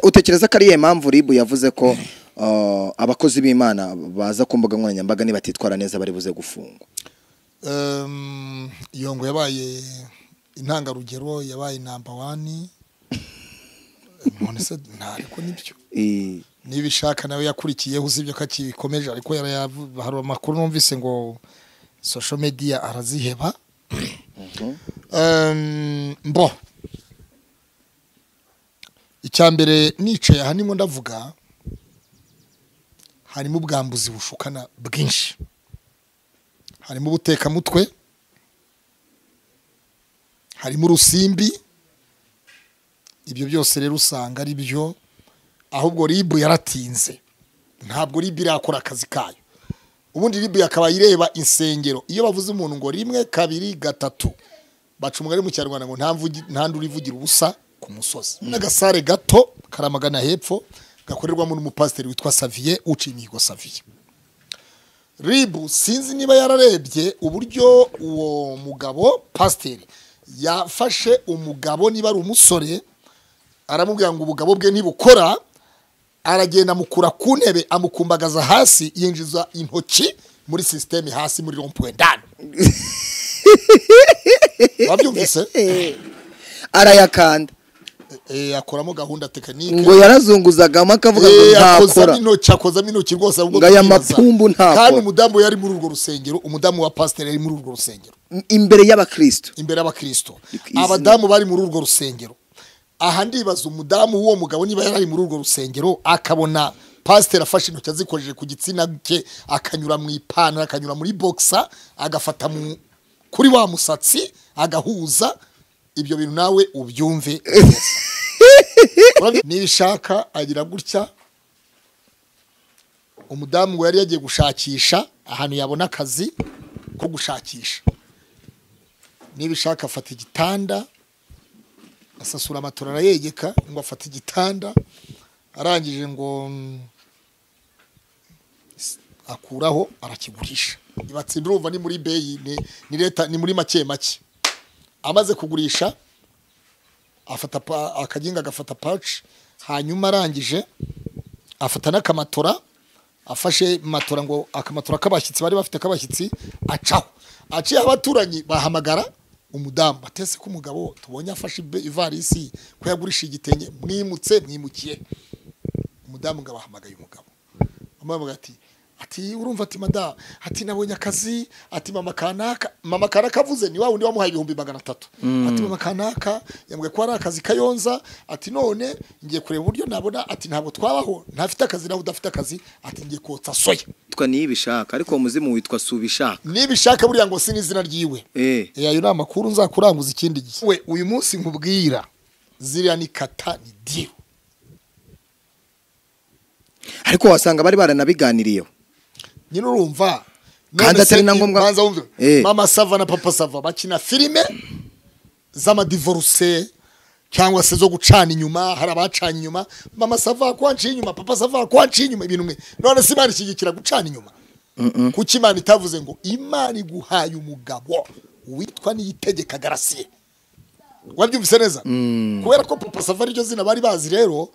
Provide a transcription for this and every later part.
utekereza ko ariyo mpamvu ribu yavuze ko uh, abakozi b'imana baza ku mbuga nkoranyambaga nibatitwara neza bari buze gufungwa Ehm, iyo ngo yabaye intangarugero yabaye namba wani none se ntareko nibyo I- niba ishaka nawe yakurikiyeho usibye ko akibikomeje ariko yarayavu- hari amakuru numvise ngo social media araziheba Ehm, mbo icya mbere nicaye aha ndimo ndavuga harimo ubwambuzi bushukana bwinshi harimo ubutekamutwe harimo urusimbi ibyo byose rero usanga ari byo ahubwo ribu yaratinze ntabwo ribu irakora akazi kayo ubundi ribu yakabaye ireba insengero iyo bavuze umuntu ngo rimwe kabiri gatatu baca umugani mu kinyarwanda ngo nta mvugi- nta nduru ivugira ubusa ku musozi n'agasare gato karamagana hepfo gakorerwamo n'umupasiteri witwa saviye uciye imihigo saviye ribu sinzi niba yararebye uburyo uwo mugabo pasiteri yafashe umugabo niba ari umusore aramubwira ngo ubugabo bwe ntibukora aragenda amukura ku ntebe amukumbagaza hasi yinjiza intoki muri sisiteme hasi muri rompwe ndani wabyumvise arayakanda Eh, akoramo gahunda tekinike ngo yarazunguzagamo akavuga ngo Eh, ntakora akozamo intoki akozamo intoki rwose ahubwo Ngo aya tukibaza. mapumbu ntakora. kandi umudamu yari muri urwo rusengero umudamu wa pasiteri yari muri urwo rusengero imbere y'abakristo imbere y'abakristo izina- abadamu bari muri urwo rusengero aha ndibaza umudamu w'uwo mugabo niba yari ari muri urwo rusengero akabona pasiteri afashe intoki azikojeje ku gitsina cye akanyura mu ipantaro akanyura muri bogisa agafata mu kuri wa musatsi agahuza ibyo bintu nawe ubyumve neza. Urabye- niba ishaka agira gutya umudamu ngo yari yagiye gushakisha ahantu yabona akazi ko gushakisha niba ishaka afata igitanda asasura amatora arayegeka ngo afate igitanda arangije ngo mm, s- akuraho arakigurisha ibatsinda urumva ni muri beyi ni- ni leta ni muri make make amaze kugurisha afata pa- akaginga agafata paci hanyuma arangije afata n'akamatora afashe matora ngo akamatora k'abashyitsi bari bafite k'abashyitsi acaho aciye abaturanyi bahamagara umudamu batese ko umugabo tubonye afashe ibe- ivarisi ko yagurisha igitenge mwimutse mwimukiye umudamu ngo abahamagaye umugabo amabwira ati ati urumva ati madamu ati nabonye akazi ati mama kanaka mama kanaka avuze ni wa wundi wamuhaye ibihumbi magana atatu ati mama kanaka yambwiye ko ari akazi kayonza ati none ngiye kureba uburyo nabona ati ntabwo twabaho ntafite akazi nawe udafite akazi ati ngiye kotsa soya witwa niyibishaka ariko uwo muzimu witwa subishaka nibishaka buriya ngo si n'izina ry'iwe eh Eh, ayo ni amakuru nzakuranguza ikindi gihe we uyu munsi nkubwira ziriya ni kata ni diru ariko wasanga bari baranabiganiriyeho nyine urumva Kandi none atari se na ngombwa- banza wumve Eh. mama sava na papa sava bakina filime z'amadivoruse cyangwa se zo gucana inyuma hari abacana inyuma mama sava kwanci inyuma papa sava kwanci inyuma ibintu mwe none se imana ishyigikira gucana inyuma kuki imana itavuze ngo imana iguhaye umugabo witwa niyitegeka garasiye wabyumvise neza kubera ko papa sava ariryo zina bari bazi rero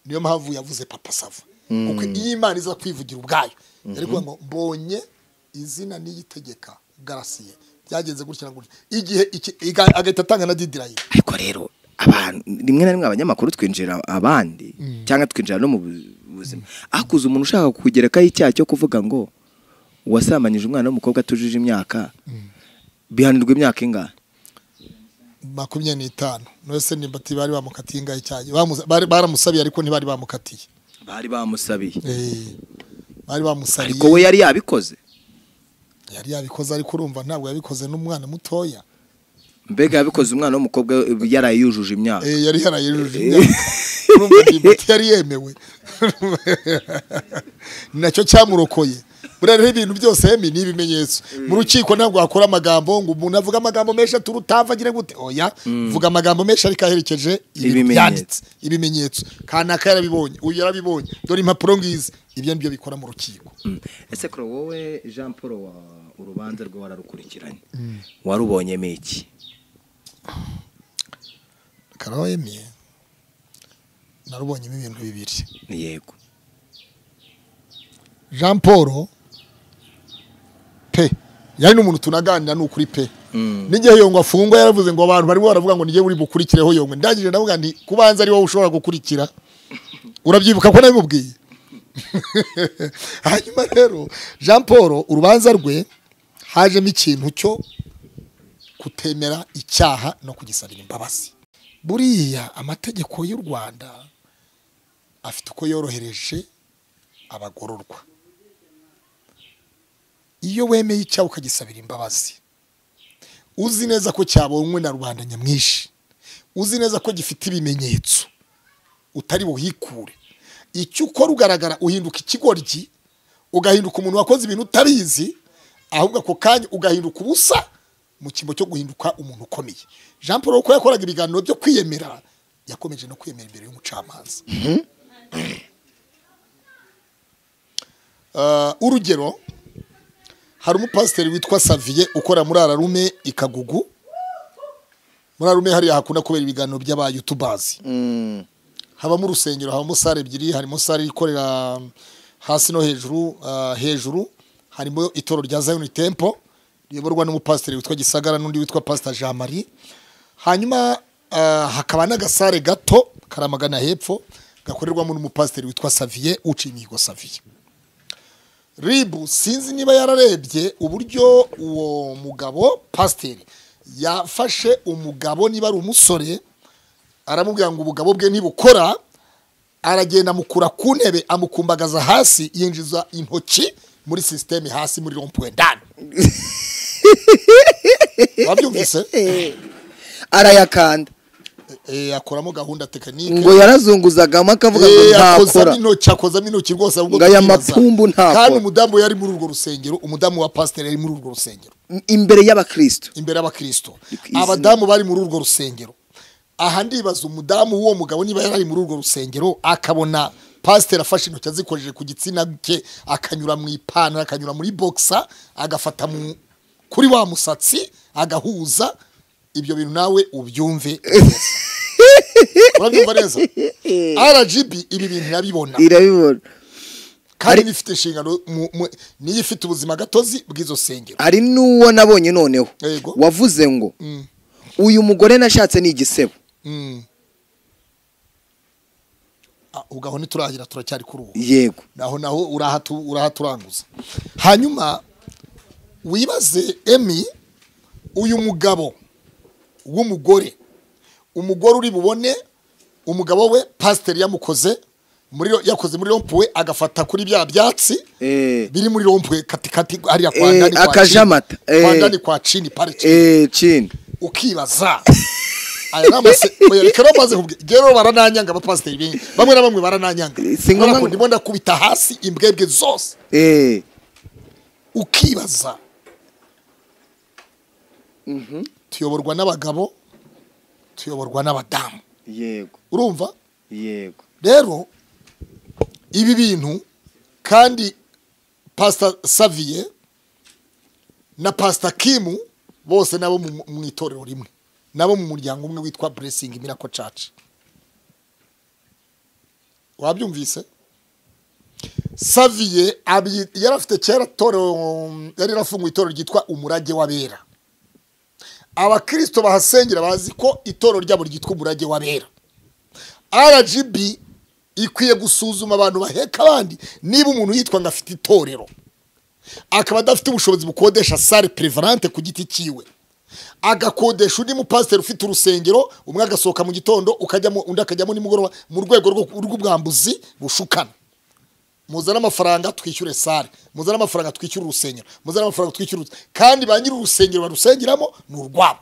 niyo mpamvu yavuze papa sava kuko iyi imana iza kwivugira ubwayo yari kuvuga ngo mbonye izina niyitegeka garasiye byagenze gutya na gutya igihe iki- iga- agahita atanga na didirayini ariko rero abantu rimwe na rimwe abanyamakuru twinjira abandi cyangwa twinjira no mu bu- buzima akuze umuntu ushaka kugerekaho icyaha cyo kuvuga ngo wasambanyije umwana w'umukobwa atujuje imyaka bihanirwa imyaka ingana makumyabiri n'itanu nose nimba ati bari bamukatiye ingahe cyane Bamuza- bari- baramusabiye ariko ntibari bamukatiye bari bamusabiye Eh, bari ariko bamusariye we yari yabikoze yari yabikoze ariko urumva ntabwo yabikoze n'umwana mutoya mbega yabikoze umwana w'umukobwa eh, yaraye yujuje imyaka Eh, yari yarayujuje imyaka urumva ndimbati yari yemewe ni nacyo cyamurokoye buriya rero ibintu byose hemi ni ibimenyetso mu rukiko ntabwo wakora amagambo ngo umuntu avuga amagambo menshi atura utava agire gute oya vuga amagambo menshi ariko aherekeje ibintu Ibimenyetso. byanditse ibimenyetso kanaka yarabibonye uyu yarabibonye dore impapuro ngizi ibyo nibyo bikora mu rukiko Mm. ese kuro wowe jean paul wa urubanza rwe wararukurikiranye warubonyemo iki karahemye narubonyemo ibintu bibiri yego jean paul pe yari n'umuntu tunaganira ni ukuri pe n'igihe yongwa afungwa yaravuze ngo abantu barimo baravuga ngo nige buri bukurikireho yongwa ndangije ndavuga nti kubanza ari wowe ushobora gukurikira urabyibuka ko nabimubwiye hanyuma rero jean paul urubanza rwe hajemo ikintu cyo kutemera icyaha no kugisabira imbabazi buriya amategeko y'u rwanda afite uko yorohereje abagororwa iyo wemeye icyaha ukagisabira imbabazi uzi neza ko cyabonywe na rubanda nyamwinshi uzi neza ko gifite ibimenyetso utari buhikure icyo ukora ugaragara uhinduka ikigoryi ugahinduka umuntu wakoze ibintu utabizi ahubwo ako kanya ugahinduka ubusa mu cyimbo cyo guhinduka umuntu ukomeye jean paul uko yakoraga ibiganiro byo kwiyemera yakomeje no kwiyemera imbere y'umucamanza Eh, urugero hari umupasiteri witwa saviye ukora muri ararume i kagugu muri ararume hariya hakunda kubera ibiganiro by'abayutubazi Mm. habamo urusengero habamo sale ebyiri harimo sale ikorera hasi no hejuru ah, hejuru harimo itoro rya Zion Temple riyoborwa n'umupasiteri witwa Gisagara n'undi witwa Pastor Jean Marie hanyuma ah, hakaba n'agasare gato karamagana hepfo gakorerwamo n'umupasiteri witwa Savier uciye imihigo Savier ribu sinzi niba yararebye uburyo uwo mugabo pasiteri yafashe umugabo niba ari umusore aramubwira ngo ubugabo bwe ntibukora aragenda amukura ku ntebe amukumbagaza hasi yinjiza intoki muri sisiteme hasi muri rompuwe ndani wabyumvise arayakanda Eh, akoramo gahunda tekinike ngo yarazunguzagamo akavuga ngo Eh, akozamo ntakora intoki akozamo intoki rwose ahubwo Ngo aya tukibaza. mapumbu ntakora. kandi umudamu yari muri urwo rusengero umudamu wa pasiteri yari muri urwo rusengero imbere y'abakristo imbere y'abakristo Ku izina. abadamu bari muri urwo rusengero aha ndibaza umudamu w'uwo mugabo niba yari ari muri urwo rusengero akabona pasiteri afashe intoki azikojeje ku gitsina cye akanyura mu ipantaro akanyura muri bogisa agafata mu kuri wa musatsi agahuza ibyo bintu nawe ubyumve neza. urabyumva neza rgb ibi bintu irabibona irabibona kandi bifite inshingano mu- mu- niyo ifite ubuzima gatozi bw'izo sengero hari n'uwo nabonye noneho Yego. wavuze ngo Mm, uyu mugore nashatse ni igisebo mm. Ah, ugaho ntituragira turacyari kuri ubu yego naho naho urahatu urahaturanguza hanyuma wibaze emi uyu mugabo w'umugore umugore uri bubone umugabo we pasiteri yamukoze muri yakoze muri rompuwe agafata kuri bya byatsi Eh. biri muri rompuwe katikati hariya kwa Eh, ndani kwa akajamata. Chini. kwa Eh. ndani kwa chini parike eh cini ukibaza aya ni amase oya reka rero maze kubwi rero barananyanga abapasiteri benshi bamwe na bamwe barananyanga Si ngombwa Ariko ngo- ndimo ndakubita hasi imbwebwe zose eh ukibaza tuyoborwa n'abagabo tuyoborwa n'abadamu yego urumva yego rero ibi bintu kandi pasita saviye na pasita kimu bose nabo mu- mu itorero rimwe nabo mu muryango umwe witwa buresingi mirako caca wabyumvise saviye abyi- yari afite kera torero yari yarafunguye itorero ryitwa umurage w'abera abakirisito bahasengera bazi ko itorero ryabo ryitwa umurage w'abera rgb ikwiye gusuzuma abantu baheka abandi niba umuntu yitwa ngo afite itorero akaba adafite ubushobozi bukodesha sale prevalente ku giti cyiwe agakodesha undi mupasiteri ufite urusengero umwe agasohoka mu gitondo ukajyamo undi akajyamo nimugoroba mu rwego rwo- rw'ubwambuzi bushukana muzane amafaranga twishyure sale muzane amafaranga twishyure urusengero muzane amafaranga twishyure uruse- kandi ba nyiri urusengero barusengeramo ni urwabo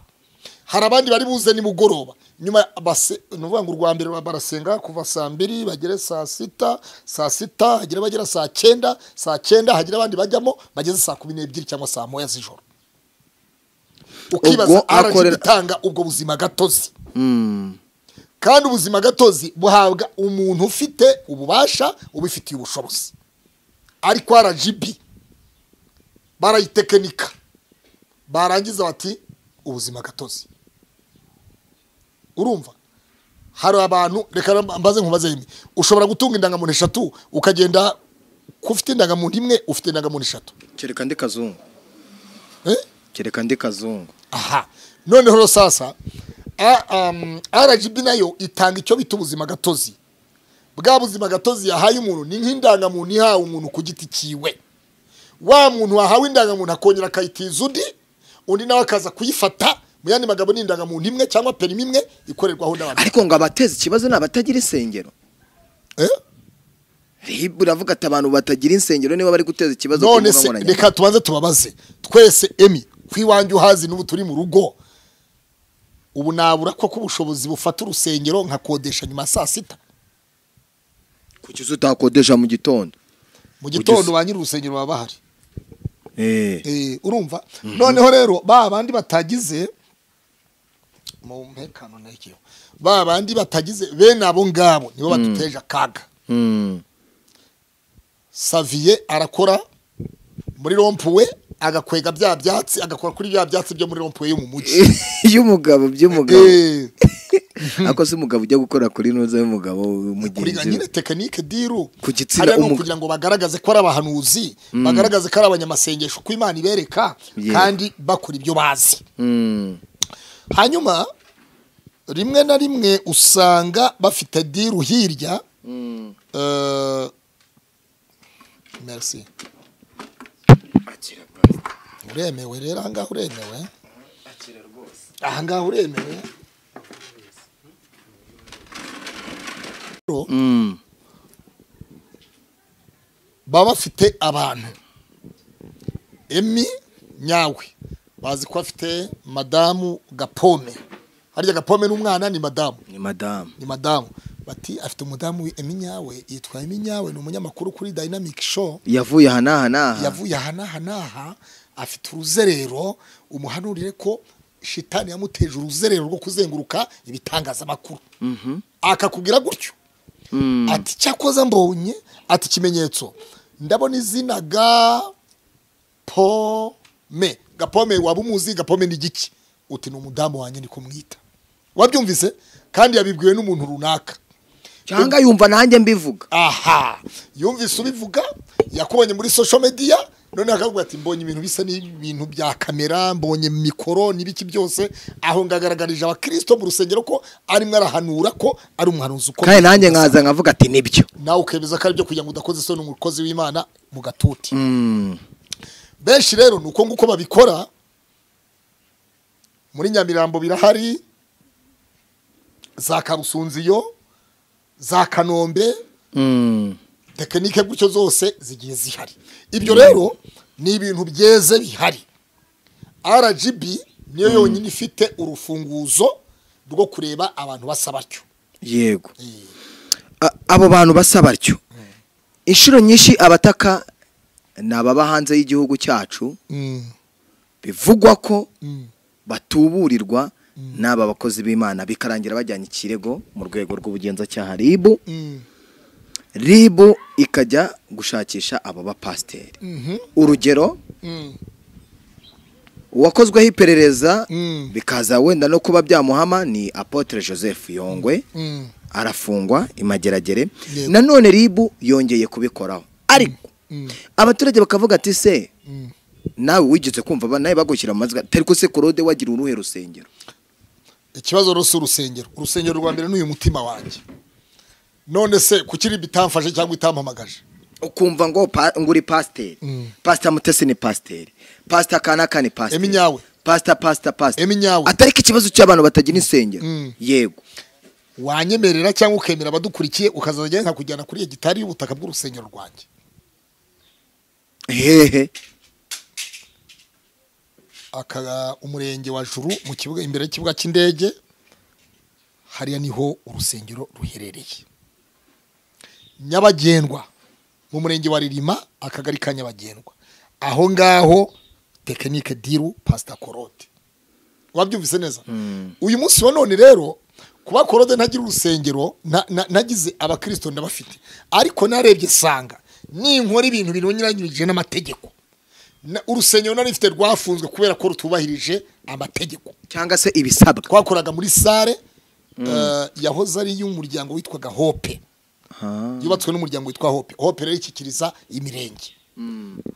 hari abandi bari buze nimugoroba nyuma base ni ukuvuga ngo urwa mbere barasenga kuva saa mbiri bagere saa sita saa sita hagira abagera saa cyenda saa cyenda hagira abandi bajyamo bageze saa kumi n'ebyiri cyangwa saa moya z'ijoro ukibaza Ubwo araje akorera- gutanga ubwo buzima gatozi mm kandi ubuzima gatozi buhabwa umuntu ufite ububasha ubifitiye ubushobozi ariko rgb barayitekinika barangiza bati ubuzima gatozi urumva hari abantu reka mbaze nkubaze rimwe ushobora gutunga indangamuntu eshatu ukagenda ko ufite indangamuntu imwe ufite indangamuntu eshatu kereka ndi kazungu Eh? kereka ndi kazungu aha noneho rero sasa a- um, rgb nayo itanga icyo bita ubuzima gatozi bwa buzima gatozi yahaye umuntu ni nk'indangamuntu ihawe umuntu ku giti cyiwe wa muntu wahawe indangamuntu akongera akayitiza undi undi nawe akaza kuyifata mu yandi magambo ni indangamuntu imwe cyangwa perimi imwe ikorerwaho n'abantu ariko ngo abateza ikibazo ni abatagira insengero Eh? ribu uravuga ati abantu batagira insengero niba bari guteza ikibazo ku none mbuga se nkoranyambaga. reka tubanze tubabaze twese emi kwiwanjye uhazi n'ubu turi mu rugo ubu nabura koko ubushobozi bufata urusengero nkakodesha nyuma ya saa sita kuki se utakodesha mu gitondo mu gitondo Ugeze- ba nyiri urusengero baba bahari Eh, Eh, urumva noneho rero ba bandi batagize mu mpekano ntekeho ba bandi batagize bene abo ngabo nibo baduteje akaga mm, saviye arakora muri rompuwe agakwega bya byatsi agakora kuri bya byatsi byo muri rompuwe yo mu mujyi y'umugabo by'umugabo Eh, ariko se umugabo ujya gukora kuri nuza y'umugabo kuri mugenzi we nyine tekinike diru Ku gitsina hariya ni umu- ukugira ngo bagaragaze ko ari abahanuzi bagaragaze ko ari abanyamasengesho uko imana ibereka Yego. kandi bakora ibyo bazi Mm, hanyuma rimwe na rimwe usanga bafite diru hirya eh, merci uremewe rero ahangaha uremewe ahangaha uremewe Rero, mm, baba bafite abantu emi nyawe bazi ko bafite madamu gapome harya gapome n'umwana ni madamu ni madamu ni madamu bati afite umudamu wi- emi nyawe yitwa emi nyawe ni umunyamakuru kuri dynamic show yavuye aha n'aha n'aha yavuye aha n'aha n'aha afite uruzerero umuhanurire ko shitani yamuteje uruzerero rwo kuzenguruka ibitangazamakuru akakubwira gutyo Mm, ati cyakoze mbonye ati ikimenyetso ndabona izina ga pome gapome waba umuzi gapome ni igiki uti ni umudamu wanjye niko mwita wabyumvise kandi yabibwiwe n'umuntu runaka cyangwa yumva nanjye mbivuga aha yumvise ubivuga yakubonye muri social media noneho akavuga ati mbonye ibintu bisa n'ibintu bya kamera mbonye mikoro n'ibiki byose aho ngagaragarije abakirisito mu rusengero ko arimo arahanura ko ari umuhanuzi uko kandi nanjye nkaza nkavuga ati nibyo nawe ukemeza ko ari byo kugira ngo udakoze isoni umukozi w'imana mu gatuti Mm, benshi rero ni uko nguko babikora muri nyamirambo birahari za karusunziyo za kanombe mm, tekinike gutyo zose zigiye zihari ibyo rero ni ibintu byeze bihari rgb niyo yonyine ifite urufunguzo rwo kureba abantu basa batyo yego A- abo bantu basa batyo inshuro nyinshi abataka ni ababa hanze y'igihugu cyacu bivugwa ko batuburirwa n'aba bakozi b'imana bikarangira bajyanye ikirego mu rwego rw'ubugenzacyaha ribu ribu ikajya gushakisha abo bapasiteri urugero uwakozweho iperereza Mm. bikaza wenda no kuba byamuhama ni apotre joseph yongwe arafungwa imageragere Yego. nanone ribu yongeye kubikoraho ariko abaturage bakavuga ati se nawe wigeze kumva ba- nawe bagushyira mu mazwi tari ko se korode wagira uruhe rusengero ikibazo rero si urusengero urusengero rwa mbere ni uyu mutima wanjye none se kuki riba itamfashe cyangwa itampamagaje ukumva ngo pa- ngo uri pasiteri Mm. pasita mutesi ni pasiteri pasita kanaka ni pasiteri Emi nyawe. pasita pasita pasita Emi nyawe. atari ko ikibazo cy'abantu batagira insengero Mm. yego wanyemerera cyangwa ukemera abadukurikiye ukazajya nkakujyana kuri iyo gitari y'ubutaka bw'urusengero rwanjye hehe aka umurenge wa juru mu kibuga imbere y'ikibuga cy'indege hariya niho urusengero ruherereye nyabagendwa mu murenge wa ririma akagari ka nyabagendwa aho ngaho tekinike diru pasita korode wabyumvise neza uyu munsi wa none rero kuba korode ntagira urusengero nta- nta- ntagize abakirisito ndabafite ariko narebye sanga ninkora ibintu binyuranyije n'amategeko Na- urusengero nari rufite rwafunzwe kubera ko rutubahirije amategeko cyangwa se ibisabwa twakoraga muri sare eh, yahoze ari iy'umuryango witwaga hope Ha. yubatswe n'umuryango witwa hope hope rero ishyikiriza imirenge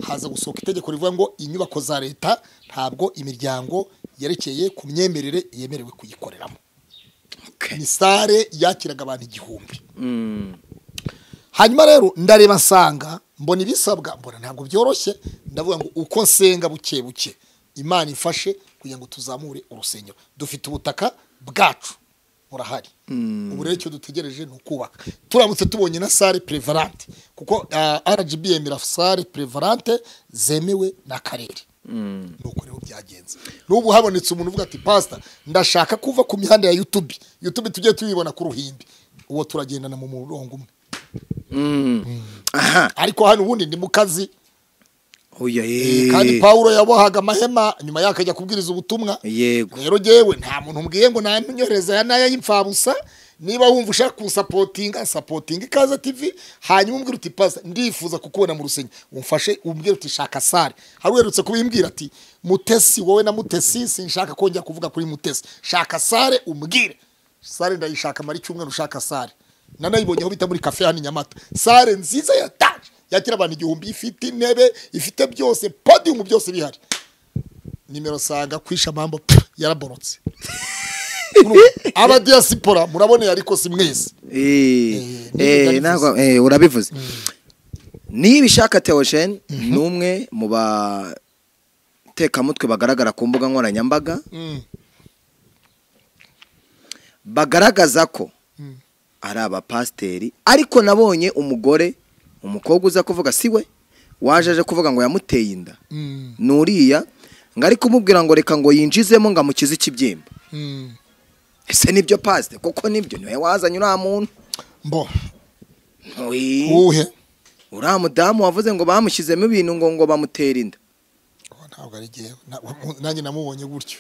haza gusohoka itegeko rivuga ngo inyubako za leta ntabwo imiryango yerekeye ku myemerere yemerewe kuyikoreramo Okay. ni sare yakiraga abantu igihumbi Mm. hanyuma rero ndareba nsanga mbona ibisabwa mbona ntabwo byoroshye ndavuga ngo uko nsenga buke buke imana ifashe kugira ngo tuzamure urusengero dufite ubutaka bwacu burahari ubu rero icyo dutegereje ni ukubaka turamutse tubonye na sare prevalante kuko ah, rgb yemera sare prevalante zemewe n'akarere nuko rero byagenze n'ubu habonetse umuntu uvuga ati pasita ndashaka kuva ku mihanda ya yutubi yutubi tujye tuyibona ku ruhimbi uwo turagendana mu murongo umwe Mm. Aha. ariko hano ubundi ndi mu kazi Oya Eh, ye. kandi paulo yabohaga amahema nyuma y'aho akajya kubwiriza ubutumwa Yego. rero jewe nta muntu mbwiye ngo nanyohereza aya n'aya y'imfabusa niba wumva ushaka kunsapotinga sapotinga ikaza tv hanyuma umbwira uti pasa ndifuza kukubona mu rusenge umfashe umbwira uti shaka sare hari uherutse kubimbwira ati mutesi wowe na mutesi sinshaka kongera kuvuga kuri mutesi shaka sare umbwire sare ndayishaka mara icyumweru ushaka sare nanayibonyeho bita muri kafe hano i nyamata sare nziza yataje yakira abantu igihumbi ifite intebe ifite byose podiyumu byose bihari nimero sanga kwisha mambo pff, yaraborotse abadiyasipora muraboneye ariko si mwese Eh, Eh, eh, nibyo ntabwo- eh, urabivuze niba ishaka tewosheni ni umwe mu batekamutwe bagaragara ku mbuga nkoranyambaga bagaragaza ko ari abapasiteri ariko nabonye umugore umukobwa uza kuvuga si we waje aje kuvuga ngo yamuteye inda ni uriya ngo ari kumubwira ngo reka ngo yinjizemo ngo amukize ikibyimba ese nibyo pasite kuko nibyo niwe wazanye uriya muntu mbo Ui. uwuhe uriya mudamu wavuze ngo bamushyizemo ibintu ngo ngo bamutera inda Oh, ntabwo ari jyewe Na- nanjye namubonye gutyo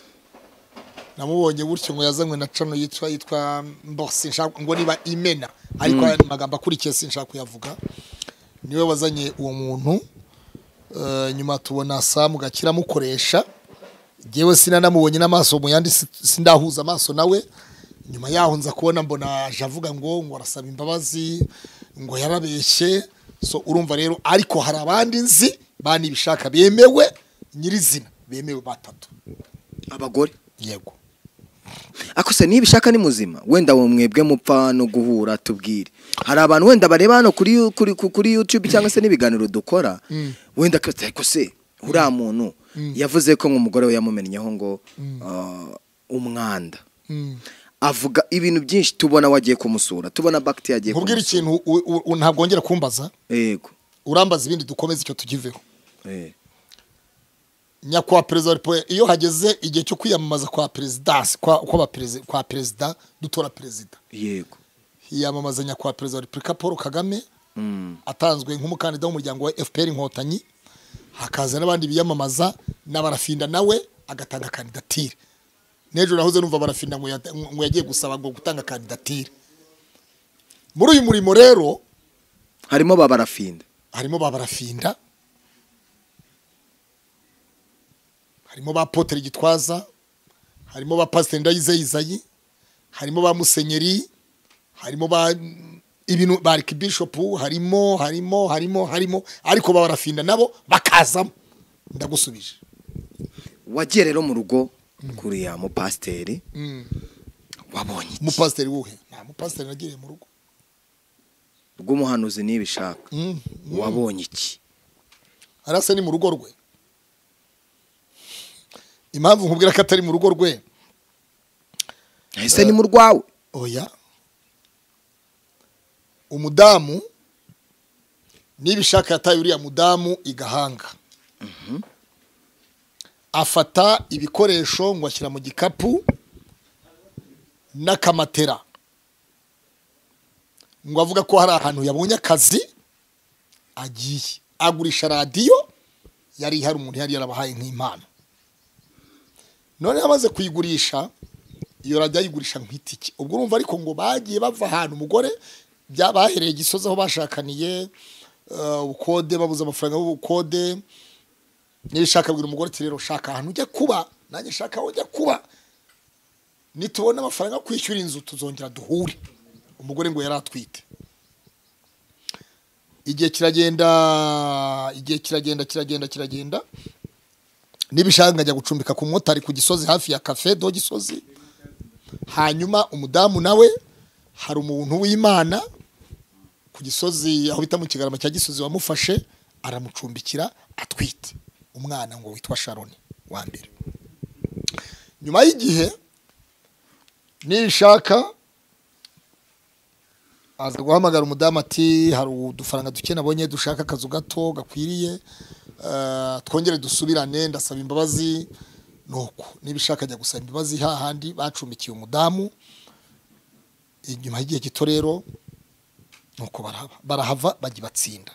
namubonye gutyo ngo yazanywe na cano yitwa yitwa mbo sinshaka ngo niba imena ariko aya magambo akurikiye sinshaka kuyavuga niwe wazanye uwo muntu Eh, nyuma tubona samu gakira amukoresha jyewe sinanamubonye n'amaso mu yandi si- sindahuza amaso nawe nyuma yaho nza kubona mbona aje avuga ngo ngo arasaba imbabazi ngo yarabeshye so urumva rero ariko hari abandi nzi banibishaka bemewe nyirizina bemewe batatu abagore yego ako se niba ishaka ni muzima wenda uwo mwebwe mupfa no guhura tubwire hari abantu wenda bareba hano kuri yu- kuri ku- kuri YouTube cyangwa se n'ibiganiro dukora wenda kose ariko se uriya muntu yavuze ko nk'umugore we yamumennyeho ngo ah, umwanda avuga ibintu byinshi tubona wagiye kumusura tubona bagiti yagiye nkubwira kumusura ikintu u- u- u- ntabwo wongera kumbaza yego urambaza ibindi dukomeze icyo tukiveho Eh. nyakubahwa perezida wa repubulika iyo hageze igihe cyo kwiyamamaza kwa perezidansi kwa kwa perezida kwa perezida dutora perezida yego yiyamamaza nyakubahwa perezida wa repubulika paul kagame Mm. atanzwe nk'umukandida w'umuryango wa fpr inkotanyi hakaza n'abandi biyamamaza n'abarafinda nawe agatanga kandidatire n'ejo nahoze numva barafinda ngo yata- ngo yagiye gusaba ngo gutanga kandidatire muri uyu murimo rero harimo babarafinda harimo ba barafinda harimo ba potere gitwaza harimo ba pasiteri ndayize izayi harimo ba musenyeri harimo ba ibintu ba arikibishopu harimo harimo harimo harimo ariko ba barafinda nabo bakazamo ndagusubije wagiye rero mu rugo kuri ya mupasiteri wabonye iki umupasiteri wuhe nta mupasiteri nagiriye mu rugo rw'umuhanuzi niba ishaka Mm, mm. wabonye iki hariya se ni mu rugo rwe impamvu nkubwira ko atari mu rugo rwe ese ni mu rwawe oya umudamu niba ishaka yataye uriya mudamu igahanga afata ibikoresho ngo ashyira mu gikapu n'akamatera ngo avuga ko hari ahantu yabonye akazi agiye agurisha radiyo yari hari umuntu yari yarabahaye nk'impano noneho amaze kuyigurisha iyo radiyo ayigurisha nk'itike ubwo urumva ariko ngo bagiye bava ahantu umugore bahereye gisozi aho bashakaniye eh, ubukode babuze amafaranga y'ubukode niba ushaka bwira umugore ati rero shaka ahantu ujya kuba nanjye shaka aho ujya kuba nitubona amafaranga yo kwishyura inzu tuzongera duhure umugore ngo yari atwite igihe kiragenda igihe kiragenda kiragenda kiragenda n'ibishanga njya gucumbika ku mumotari ku gisozi hafi ya kafe do gisozi hanyuma umudamu nawe hari umuntu w'imana ku gisozi aho bita mu kigarama cya gisozi wamufashe aramucumbikira atwite umwana ngo witwa sharoni wa mbere nyuma y'igihe nishaka aza guhamagara umudamu ati hari udufaranga duke nabonye dushaka akazu gato gakwiriye eh, twongere dusubirane ndasaba imbabazi nuko niba ushaka ajya gusaba imbabazi hahandi bacumbikiye umudamu inyuma y'igihe gito rero nuko barahava barahava bajya batsinda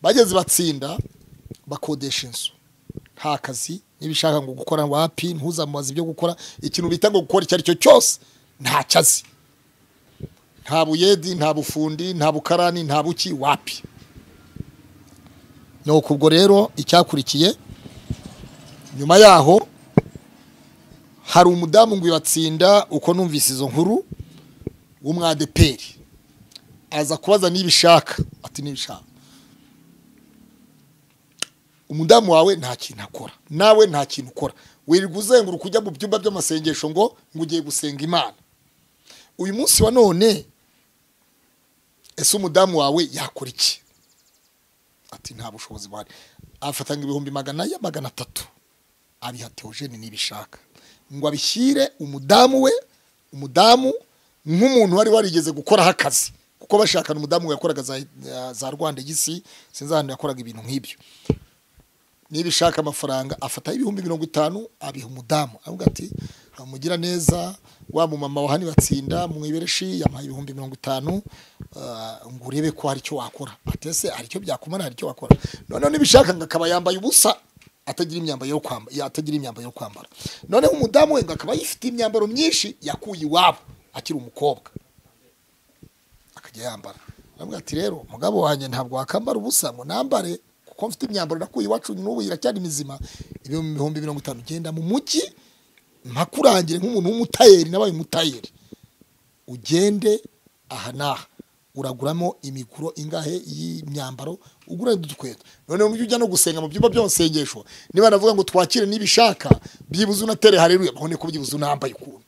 bageze batsinda bakodesha inzu nta kazi niba ushaka ngo gukora wapi ntuzamubaze ibyo gukora ikintu bita ngo gukora icyo ari cyo cyose ntacyo azi nta buyedi nta bufundi nta bukarani nta buki wapi nuko ubwo rero icyakurikiye nyuma yaho hari umudamu ngo ibatsinda uko numvise izo nkuru w'umwadeperi aza kubaza niba ishaka ati niba ishaka umudamu wawe nta kintu akora nawe nta kintu ukora wirirwa uzenguruka ujya mu byumba by'amasengesho ngo ngo ugiye gusenga imana uyu munsi wa none ese umudamu wawe yakora iki ati nta bushobozi buhari afatanga ibihumbi magana ya magana atatu abiha teogene nibishaka ngo abishyire umudamu we umudamu nk'umuntu wari warigeze gukoraho akazi kuko bashakana umudamu we yakoraga za, za rwanda igisi sinzi ahantu yakoraga ibintu nk'ibyo niba ishaka amafaranga afataho ibihumbi mirongo itanu abiha umudamu avuga ati mugira neza wa mumama wa hano batsinda mu ibereshi yamuhaye ibihumbi mirongo itanu ah, ngo urebe ko hari icyo wakora atese hari icyo byakumara hari icyo wakora noneho niba ishaka ngo akaba yambaye ubusa atagira imyambaro yo kwambara atagira imyambaro yo kwambara noneho umudamu we ngo akaba yifite imyambaro myinshi yakuye iwabo akiri umukobwa akajya yambara aravuga ati rero mugabo wanjye ntabwo wakambara ubusa ngo nambare kuko mfite imyambaro nakuye iwacu n'ubu iracyari mizima ibihumbi mirongo itanu genda mu mujyi ntakurangire nk'umuntu w'umutayeri nabaye umutayeri ugende aha n'aha uraguramo imiguro ingahe y'imyambaro ugura n'udukweto noneho ujya ujya no gusenga mu byumba by'amasengesho niba navuga ngo twakire n'ibishaka byibuze unatere hareruye babone ko byibuze unambaye ukuntu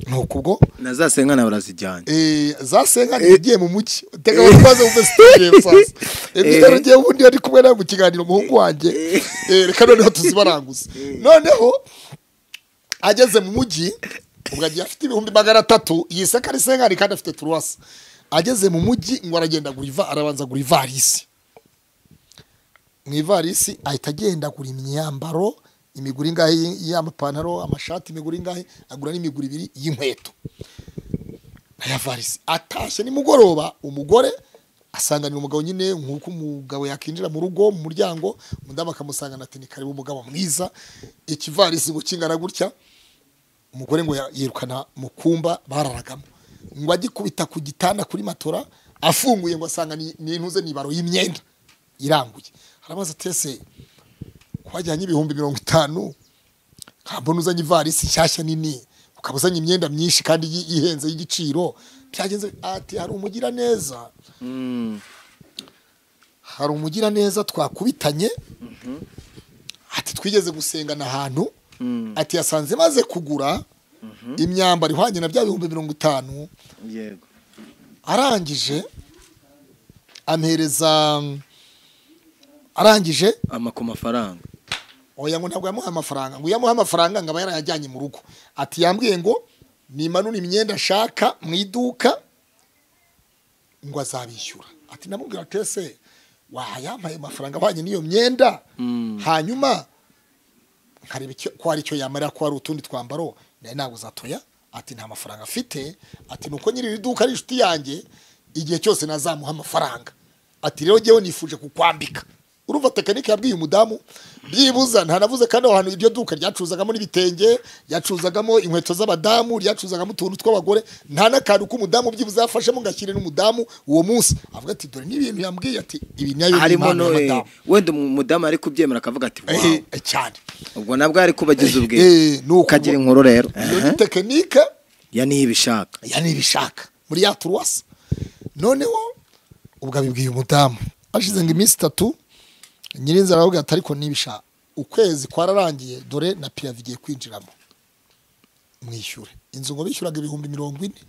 ni ukubwo na za senga nawe urazijyanye Eh, za senga ntigiye mu mugi tega wakoze mu fesitivale musaza emitero ngiye ubundi ari kumwe nawe mu kiganiro umuhungu wanjye Eh, reka noneho tuzibaranguze noneho ageze mu mujyi ubwo agiye afite ibihumbi magana atatu iyi seka ari senkari kandi afite turuwasi ageze mu mujyi ngo aragenda agura iva arabanza agura ivarisi mu ivarisi ahita agenda agura imyambaro imigura ingahe y'amapantaro amashati imigura ingahe agura n'imigura ibiri y'inkweto aya varisi atashye nimugoroba umugore asanganira umugabo nyine nk'uko umugabo yakinjira mu rugo mu muryango umudamu akamusangana ati ni karibu umugabo mwiza ikivarisi ngo kingana gutya umugore ngo ya- yirukana mu kumba bararagamo ngo agikubita ku gitanda kuri matora afunguye ngo asanga ni ni intuze nibaro y'imyenda iranguye arabaza tese ko wajyanye ibihumbi mirongo itanu nkambona uzanye ivarisi nshyashya nini ukaba uzanye imyenda myinshi kandi yi- ihenze y'igiciro byagenze ati hari umugiraneza hari umugiraneza twakubitanye ati twigeze gusengana ahantu ati yasanze maze kugura imyambaro ihwanye na bya bihumbi mirongo itanu yego arangije ampereza arangije amako mafaranga oya ngo ntabwo yamuha amafaranga ngo iyo amuha amafaranga ngo aba yarayajyanye mu rugo ati yambwiye ngo nimanure imyenda nshaka mu iduka ngo azabishyura ati namubwira ati ese wayampaye amafaranga ahwanye n'iyo myenda hanyuma nkareba icyo- ko hari icyo yamara ko hari utundi twambaro nawe ntabwo uzatoya ati nta mafaranga afite ati nuko nyiri iri duka ari inshuti yanjye igihe cyose nazamuha amafaranga ati rero ngewe nifuje kukwambika urumva tekinike yabwiye umudamu byibuza ntanavuze kandi aho hantu iryo duka ryacuzagamo n'ibitenge ryacuzagamo inkweto z'abadamu ryacuzagamo utuntu tw'abagore nta n'akantu k'umudamu byibuze yafashemo ngo ashyire n'umudamu uwo munsi avuga ati dore n'ibintu yambwiye ati ibi nayo ni harimo impano no y'abadamu wenda umudamu ari kubyemera akavuga ati Eh, wawu eh, cyane ubwo nabwo ari kubagize ubwe Eh, ni uko- ukagira inkuru rero iyo ni tekinike ya niyo ibishaka ya ntibishaka muri ya turuwasi noneho ubwo abibwiye umudamu hashize ngo iminsi itatu nyirinzara aravuga ati ariko nibishaka ukwezi kwararangiye dore na piravi igiye kwinjiramo mwishyure inzu ngo bishyuraga ibihumbi mirongo ine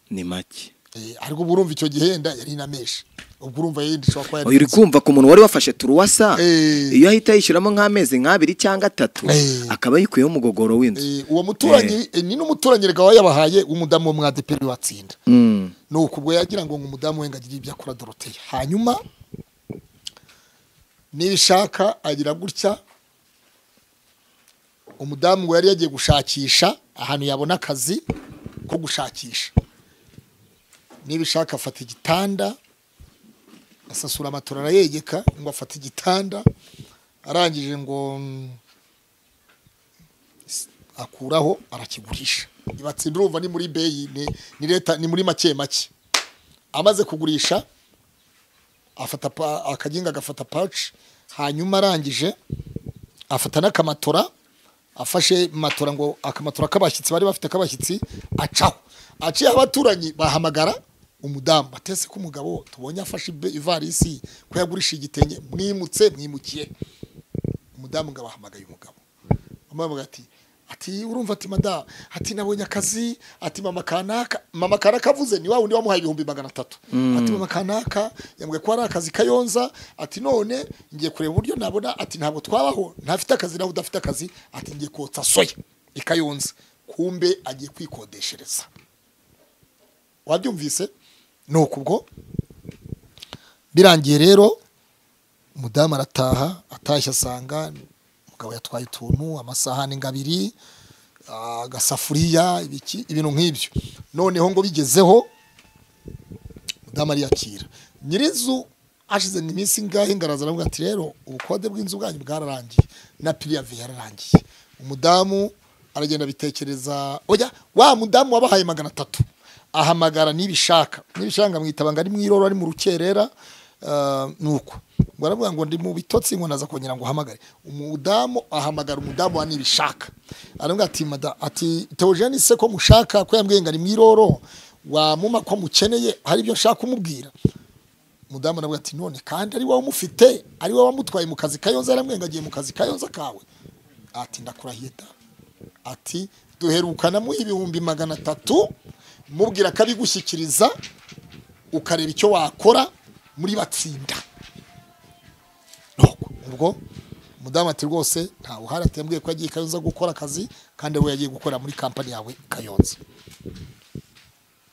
ni make Eh, ariko uba urumva icyo gihe yenda yari inameshe ubwo urumva yenda ishobora kuba uyu uri yari kumva ku muntu wari wafashe turuwasa Eh. iyo ahita yishyuramo nk'amezi nk'abiri cyangwa atatu Eh. akaba yikuyeho umugogoro w'inzu Eh, uwo muturanyi eh, ni n'umuturanyi rwawe yabahaye umudamu wo mwadeperi watsinda Mm. ni uku ubwo yagira ngo umudamu we ngo agire ibyo akora doroteye hanyuma nibishaka agira gutya umudamu ngo yari yagiye gushakisha ahantu yabona akazi ko gushakisha nibishaka afata igitanda asasura amatora arayegeka ngo afate igitanda arangije ngo mm, s- akuraho arakigurisha ibatsinda urumva ni muri beyi ni- ni leta ni muri make make amaze kugurisha afata pa- akaginga agafata paci hanyuma arangije afata n'akamatora afashe matora ngo akamatora k'abashyitsi bari bafite k'abashyitsi acaho aciye abaturanyi bahamagara umudamu batese ko umugabo tubonye afashe ibe- ivarisi ko yagurisha igitenge mwimutse mwimukiye umudamu ngo abahamagaye umugabo amabwa ati ati urumva ati madamu ati nabonye akazi ati mama kanaka mama kanaka avuze ni wa wundi wamuhaye ibihumbi magana atatu ati mama kanaka yambwiye ko ari akazi kayonza ati none ngiye kureba uburyo nabona ati ntabwo twabaho ntafite akazi nawe udafite akazi ati ngiye kotsa soya i kayonza kumbe agiye kwikodeshereza wabyumvise ni uku ubwo birangiye rero umudamu arataha atashye asanga umugabo yatwaye utuntu amasahani ngo abiri ah, agasafuriya ibiki ibintu nk'ibyo noneho ngo bigezeho umudamu ariyakira nyir'inzu hashize iminsi ingahe ngaraza aravuga ati rero ubukode bw'inzu bwanyu bwararangiye na piriyavi yararangiye umudamu aragenda abitekereza oya wa mudamu wabahaye magana atatu ahamagara nibishaka nibishaka nkamwitaba ngo ari mu iroro ari mu rukerera ah, ni uko ngo aravuga ngo ndi mu bitotsi ngo naza kongera ngo uhamagare umudamu ahamagara umudamu wa nibishaka aravuga ati mada ati teogene se ko mushaka ko yambwiye ngo ari mu iroro wamuma ko mukeneye hari ibyo nshaka kumubwira umudamu aravuga ati none kandi ari wowe umufite ari wowe wamutwaye mu kazi kayonza yarambwiye ngo agiye mu kazi kayonza kawe ati ndakurahiye da ati duherukana mu ibihumbi magana atatu mubwira ko abigushyikiriza ukareba icyo wakora muri batsinda Nuko, ubwo umudamu ati rwose ntawe uhari atembwiye ko yagiye kayonza gukora akazi kandi we yagiye gukorera muri kampani yawe kayonza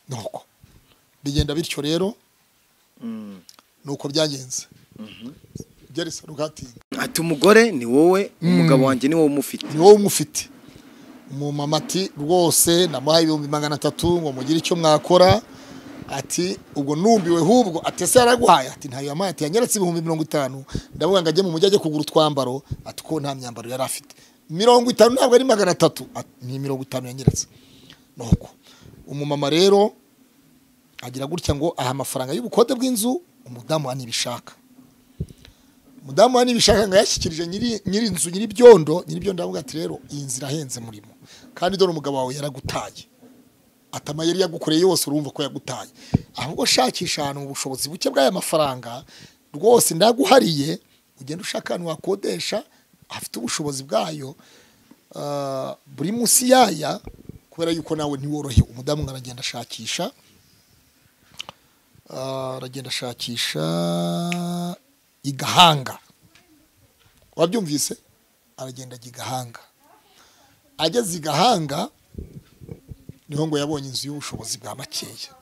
nuko bigenda bityo rero nuko byagenze gerisa rugatinda ati umugore ni wowe umugabo wanjye ni wowe umufite ni wowe umufite umumama ati rwose namuhaye ibihumbi magana atatu ngo mugire icyo mwakora ati ubwo numbiwe hubwo ati ese yaraguhaye ati ntayo yamuhaye ati yanyeretse ibihumbi mirongo itanu ndavuga ngo ajye mu mujyi ajye kugura utwambaro ati ko nta myambaro yari afite mirongo itanu ntabwo ari magana atatu Ati, ni mirongo itanu yanyeretse nuko umumama rero agira gutya ngo aha amafaranga y'ubukode bw'inzu umudamu nibishaka umudamu hano ibishaka ngo yashyikirije nyiri nyiri inzu nyiri byondo nyiri byondo aravuga ati rero iyi nzu irahenze murimo kandi dore umugabo wawe yaragutaye atama yari yagukoreye yose urumva ko yagutaye ahubwo shakisha ahantu mu bushobozi buke bw'aya mafaranga rwose ndaguhariye ugenda ushaka ahantu wakodesha hafite ubushobozi bwayo ah, buri munsi yaya kubera yuko nawe ntiworohewe umudamu ngo aragenda ashakisha Ah, aragenda ashakisha i Gahanga wabyumvise aragenda ajya i Gahanga ageze i Gahanga niho ngo yabonye inzu y'ubushobozi bwa makeya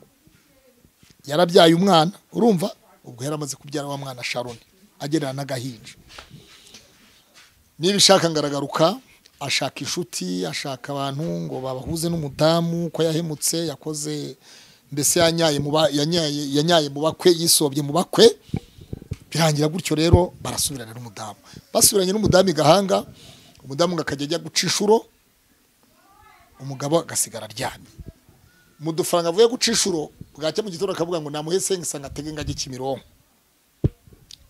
yarabyaye umwana urumva ubwo yari amaze kubyara wa mwana Sharon agerana n'agahinja niba ishaka ngo aragaruka ashaka inshuti ashaka abantu ngo babahuze n'umudamu ko yahemutse yakoze mbese yanyaye mu ba- yanyaye yanyaye mu bakwe yisobye mu bakwe birangira gutyo rero barasubirana n'umudamu basubiranye n'umudamu i gahanga umudamu ngo akajya ajya guca inshuro umugabo agasigara aryamye mu dufaranga avuye guca inshuro bwacya mu gitondo akavuga ngo namuhe sengisa ngo atege ingagi kimironko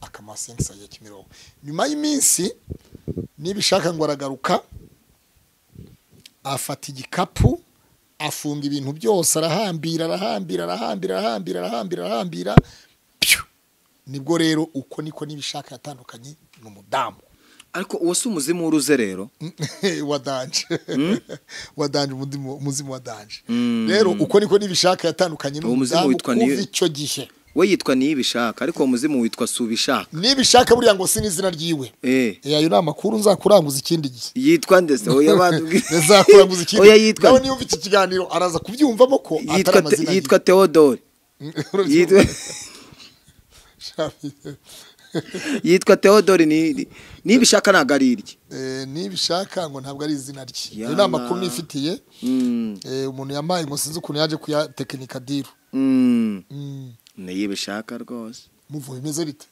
akamuha sengisa ya kimironko nyuma y'iminsi niba ishaka ngo aragaruka afata igikapu afunga ibintu byose arahambira arahambira arahambira arahambira arahambira arahambira pyu nibwo rero uko niko n'ibishaka yatandukanye ni umudamu ariko uwo si umuzimu w'uruze rero wa danje wa danje umundi mu- umuzimu wa danje rero uko niko n'ibishaka yatandukanye Uwo muzimu n'umudamu witwa ni- kuva icyo gihe we yitwa niyibishaka ariko uwo muzimu witwa subishaka n'ibishaka buriya ngo si n'izina ryiwe eh Eh, ayo ni amakuru nzakuranguza ikindi gihe yitwa ndetse oya batubwiye nzakuranguza ikindi oya nawe yitwa niba ufite ikiganiro araza kubyumvamo ko atari yitwa amazina yitwa Theodore yiwe. yitwa yitwa Theodore ni nibishaka ntago ari irye Eh, nibishaka ngo ntabwo ari izina rye Yama. ayo ni amakuru nifitiye Mm, Eh, umuntu yamaye ngo sinzi ukuntu yaje kuyatekinika diru mm, Mm. niyibishaka rwose muvu bimeze bite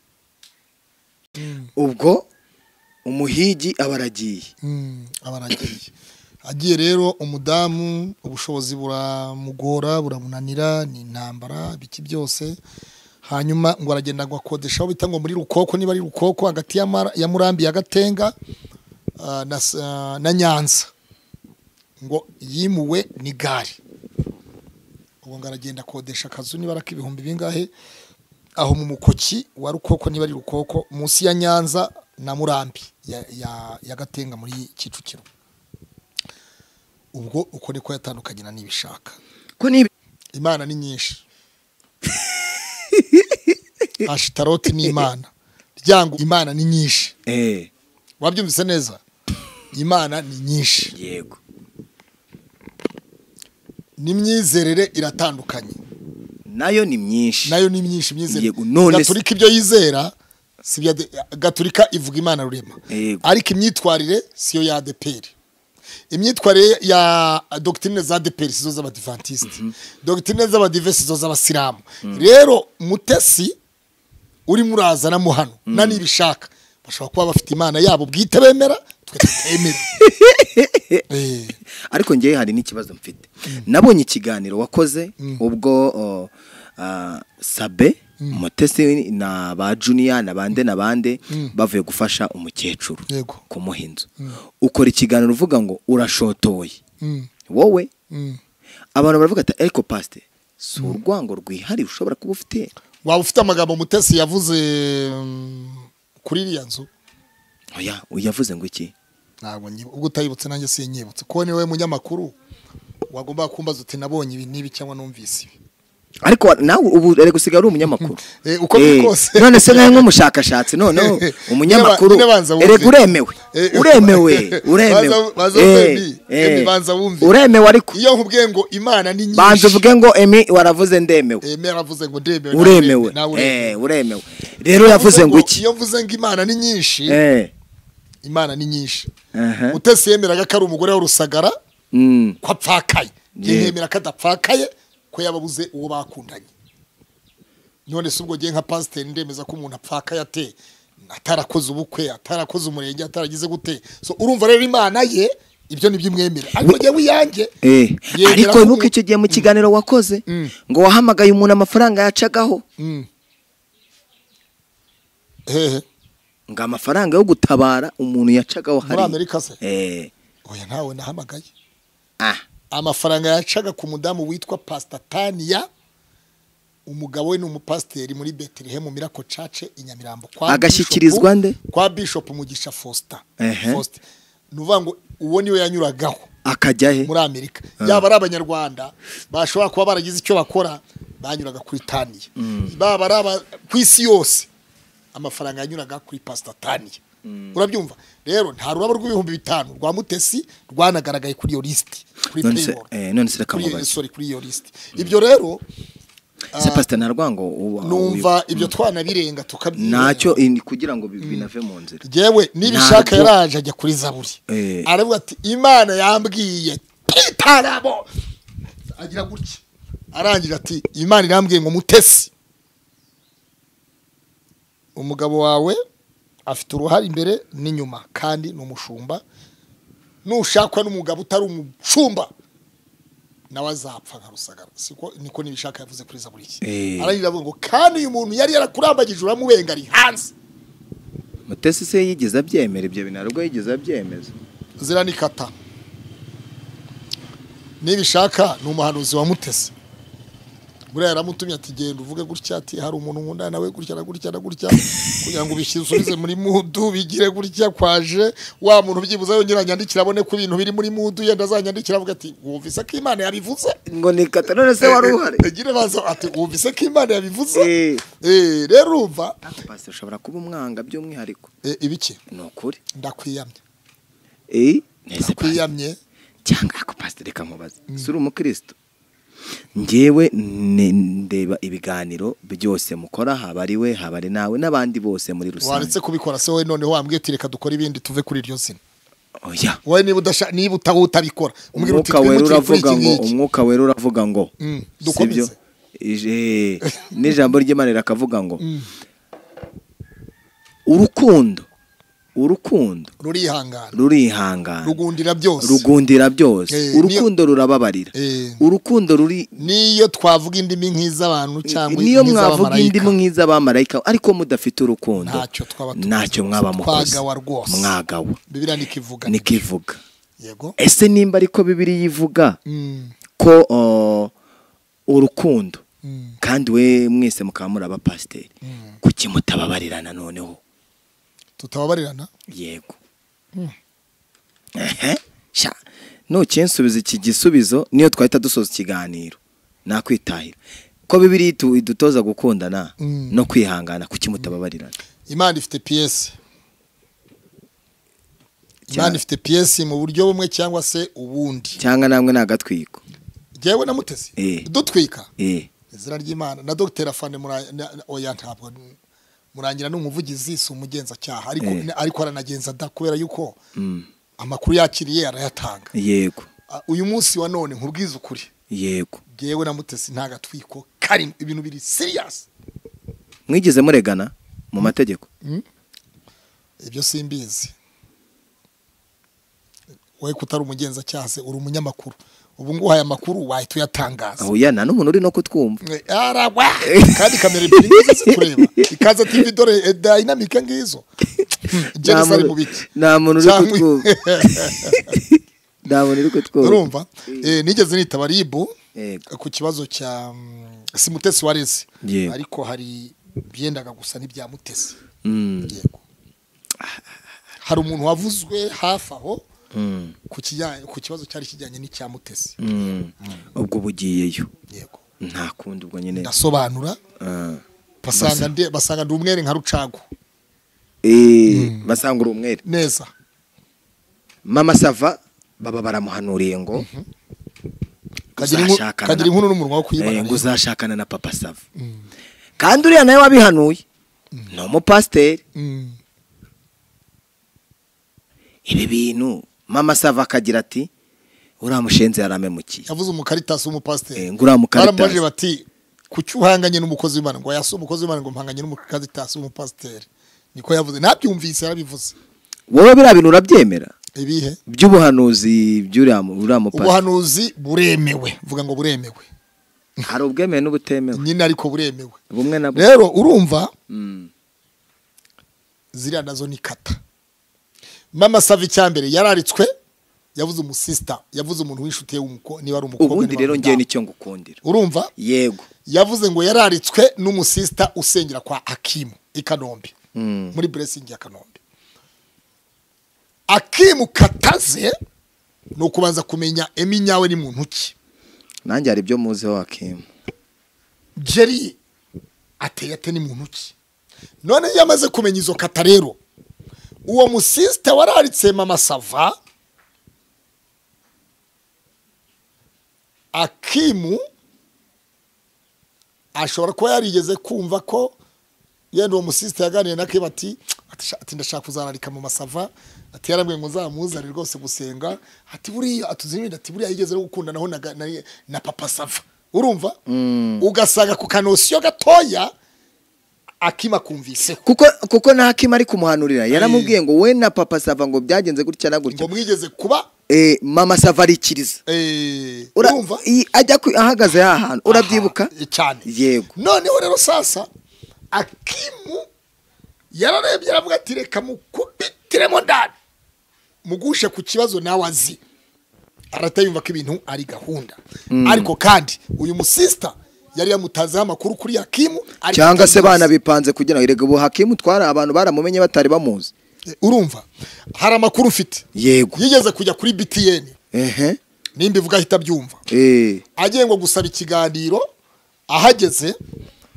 ubwo umuhigi aba aragiye Mm, aba aragiye agiye rero umudamu ubushobozi buramugora buramunanira ni intambara biki byose hanyuma ngo aragenda ngo akodesha aho bita ngo muri rukoko niba ari rukoko hagati ya Mara- ya murambi ya gatenga ah, na S- ah, na nyanza ngo yimuwe n'igare ubwo ngo aragenda akodesha akazu niba ari ak'ibihumbi bingahe aho mu mukoki wa rukoko niba ari rukoko munsi ya nyanza na murambi ya, ya, ya gatenga muri kicukiro ubwo uko niko yatandukanye na n'ibishaka ko nibi imana ni nyinshi ashitaroti ni imana ryango imana ni nyinshi eh wabyumvise neza imana ni nyinshi yego n'imyizerere iratandukanye nayo ni myinshi nayo ni myinshi imyizerere Yego, none se- gaturika ibyo yizera si ibya de- gaturika ivuga imana rurema Yego. ariko imyitwarire siyo ya adeperi imyitwarire ya dogitine za adeperi sizo z'abadivantisite dogitine z'abadive sizo z'abasilamu rero mutesi urimo urazana mo hano na nibishaka bashobora kuba bafite imana yabo bwite bemera twe tutemera Eh, ariko ngewe hari n'ikibazo mfite nabonye ikiganiro wakoze ubwo o, ah, sabe mutesi na ba juniya na bande na bande bavuye gufasha umukecuru Yego. kumuha inzu ukora ikiganiro uvuga ngo urashotoye mm, wowe mm. abantu baravuga ati ariko pasite si urwango rwihariye ushobora kuba ufite waba ufite amagambo mutesi yavuze mm, kuri iriya nzu oya yavuze ngo iki ntabwo nyibu- ubwo utayibutse nanjye sinyibutse kuko niwe munyamakuru wagombaga kumbaza uti nabonye ibi n'ibi cyangwa numvise ibi ariko wa- nawe ubu ari gusiga ari umunyamakuru Eh, uko biri Eh, kose. none se nawe nk'umushakashatsi noneho umunyamakuru Nyine ba- nyine banza wumve. erega uremewe Eh, uremewe uremewe Banza- banza Eh, wumve Emmy. eh, Emmy, banza wumve. uremewe ariko iyo nkubwiye ngo imana ni banza nyinshi uvuge ngo emi waravuze ndemewe Eh, Mary avuze ngo ndemewe nawe uremewe ureme- nawe ureme. Eh, uremewe rero yavuze ngo iki iyo mvuze ngo imana ni nyinshi Eh, imana ni nyinshi aha, mutesi yemeraga ko ari umugore w'urusagara mm, ko apfakaye Yego. yemera ko adapfakaye ko yaba abuze uwo bakundanye none se ubwo ngiye nka pasiteri ndemeza ko umuntu apfakaye ate atarakoze ubukwe atarakoze umurenge ataragize gute so urumva rero imana ye ibyo nibyo imwemera ariko ngewe iyanjye eh. yemera ariko ko- nkuko icyo gihe mu kiganiro wakoze Mm. ngo wahamagaye umuntu amafaranga yacagaho Mm. hehe ngo amafaranga yo gutabara umuntu yacagaho muri hari amerika se eh, oya ntawe nahamagaye ah amafaranga yacaga ku mudamu witwa pastataniya umugabo we ni umupasiteri muri betelehemu mirako cace i nyamirambo kwa Agashyikirizwa Bishop- nde? kwa bishop mugisha fosta Ehe. Foster. ni ukuvuga ngo uwo niwe yanyuragaho akajya he muri amerika yaba ari abanyarwanda bashobora kuba baragize icyo bakora banyuraga kuri taniya baba ari aba ku isi yose amafaranga yanyuraga kuri pasita taniya urabyumva rero nta rurabo rw'ibihumbi bitanu rwa mutesi rwanagaragaye kuri iyo lisiti kuri None se- payroll. eh, none se reka Kuri iyo- mubaze. sorry, kuri iyo lisiti ibyo rero se pasita nta rwango uba- numva ibyo twanabirenga tukabyirenga ntacyo in- kugira ngo bi- binave mu nzira jewe Ntabwo- nibishaka yaraje ajya kuri zaburi Eh. aravuga ati imana yambwiye pitarabo agira gutya arangije ati imana irambwiye ngo mutesi umugabo wawe afite uruhare imbere n'inyuma kandi ni umushumba nushakwa n'umugabo utari umushumba nawe azapfa nka rusagara siko niko nibishaka yavuze kuri zaburiki Eh. ararira avuga ngo kandi uyu muntu yari yarakurambagije uramubenga ari hanze mutesi se yigeze abyemera ibyo bintu ntabwo yigeze abyemeza ziranikata nibishaka ni umuhanuzi wa mutesi buriya yaramutumye ati genda uvuge gutya ati hari umuntu nkunda nawe gutya na gutya na gutya kugira ngo ubisubize muri mudu bigire gutya kwaje wa muntu byibuze yongera anyandikira abone ko ibintu biri muri mudu yenda azanyandikira avuga ati wumvise ko imana yabivuze ngo ni kata none se wari uhari agira baza ati wumvise ko imana yabivuze Eh. Eh, rero urumva ako pasi ushobora kuba umwanga by'umwihariko Eh, ibiki ni ukuri ndakwiyamye Eh, neza pasi. ndakwiyamye cyangwa ako pasiteri kamubaza si uri umukristo ngewe ne- ndeba ibiganiro byose mukora haba ari we haba ari nawe n'abandi bose muri waretse rusange kubikora se wowe noneho wambwiye uti reka dukore ibindi tuve kuri iryo zina oya wowe niba udasha niba utaho utabikora umbwira uti umwuka wera twimukire kuri uravuga iki ngo ngiki umwuka wera uravuga ngo Mm, si byo? dukomeze. Ije- n'ijambo ry'imana rikavuga ngo urukundo urukundo rurihangana rurihangana rugundira byose rugundira byose Eh, niyo- urukundo rurababarira Eh. urukundo ruri n'iyo twavuga indimi nk'iz'abantu cyangwa niyo mwavuga nk'iz'abamarayika indimu nk'iz'abamarayika ariko mudafite urukundo Ntacyo twaba tuvuze. ntacyo mwaba mukoze Twagawa rwose. mwagawa bibiriya nikivuga niko ivuga yego ese nimba ariko bibiri yivuga Mm, ko uh, urukundo mm. kandi we mwese mukaba muri abapasiteri kuki mutababarirana noneho tutababarirana yego ehe sha nukinsubiza iki gisubizo niyo twahita dusoza ikiganiro nakwitahira ko bibiri itu- idutoza gukundana Mm. no kwihangana kuki mutababarirana imana ifite piyesi imana ifite piyesi mu buryo bumwe cyangwa se ubundi cyangwa namwe ni agatwiko jyewe na mutesi Eh. dutwika eh izina ry'imana na dogiteri afande Mura- na- na- oya ntabwo murangira ni umuvugizi si umugenzacyaha ariko Eh. na- ariko aranagenza da kubera yuko mm. amakuru yakiriye arayatanga yego Ah, uyu munsi wa none nkubwize ukuri yego jyewe na mutesi nta gatwiko karimo ibintu biri siriyasi mwigeze muregana mu mategeko ibyo simbizi wowe ko utari umugenzacyaha se uri umunyamakuru ubu nguhaye amakuru wahita uyatangaza aho yana n'umuntu uri no kutwumva arawa kandi kamera ebyiri ngizo zitureba ikaza tv dore eh, dayinamike ngizo Nta jenisa ari mu muntu- biki nta muntu uri Cyangwa- kutwumva nta muntu uri kutwumva urumva Eh, nigeze nitaba ribu yego ku kibazo cya mm, si mutesi wareze Yego. ariko hari byendaga gusa n'ibya mutesi Mm. yego hari umuntu wavuzwe hafi aho Mm. ku kijyanye- ku kibazo cyari kijyanye n'icya mutesi Mm. ubwo bugiyeyo yego nta kundi ubwo nyine ndasobanura Ah. basanga ndi- basanga ndi umwere nka rucago Eh, basanga uri umwere neza mama sava baba baramuhanuriye ngo kagira inku- uzashakana kagira na- inkuru n'umunwa wo Eh, kuyibana ngo rero. uzashakana na papa sava kandi uriya nawe wabihanuye ni umupasiteri Mm, ibi bintu mama sava akagira ati uriya mushenzi yaramemukiye yavuze umukaritasi w'umupasiteri Eh, ngo uriya baramubajije mukaritasi bati kuki uhanganye n'umukozi w'imana ngo yasi umukozi w'imana ngo mpanganye n'umukaritasi w'umupasiteri niko yavuze nabyumvise yarabivuze wowe biriya bintu urabyemera ibihe by'ubuhanuzi by'uriya mu- uriya mupasiteri ubuhanuzi buremewe vuga ngo buremewe hari ubwemewe n'ubutemewe nyine ariko buremewe bumwe na bumwe rero urumva Mm. ziriya nazo ni kata mama sava icya mbere yararitswe yavuze umusisita yavuze umuntu w'inshuti ye w'umuko niba ari umukobwa ubundi niba ari rero ngewe umudamu. nicyo ngukundira urumva yego yavuze ngo yararitswe n'umusisita usengera kwa akimu i kanombe Mm. muri buresingi ya kanombe akimu kataze ni ukubanza kumenya eminyawe ni muntu ki nanjye hari ibyo muziho wakimu jeri ateye ate ni muntu ki none iyo amaze kumenya izo kata rero uwo musisita wararitse mama sava akimu ashobora kuba yarigeze kumva ko yenda uwo musisita yaganiriye na keba ati "Atisha- ati ndashaka kuzararika mu masava ati yarambwiye ngo nzamuzane rwose gusenga ati buriya atuzimira ati buriya yigeze no gukundanaho na, ga- na, na papa sava urumva ugasanga ku kanosiyo gatoya akima kumviseho kuko kuko nta kima ari kumuhanurira yaramubwiye ngo we na papa sava ngo byagenze gutya na gutya ngo mwigeze kuba Eh, mama sava arikiriza eh, Ura- urumva i- ajya ku- ahagaze ha hantu urabyibuka Aha, cyane yego noneho rero sasa akimu yararebye aravuga ati reka mukubitiremo ndani mugushe ku kibazo nawe azi aratayumva ko ibintu ari gahunda ariko kandi uyu musisita yari yamutazeho amakuru kuri akimu ariko cyangwa se atabizi. bana bipanze kugira ngo erega ubu hakimu twari abantu baramumenye batari bamuzi Eh, urumva hari amakuru mfite yego yigeze kujya kuri btn ehe nimba ivuga ahita abyumva eh agiye ngo gusaba ikiganiro ahageze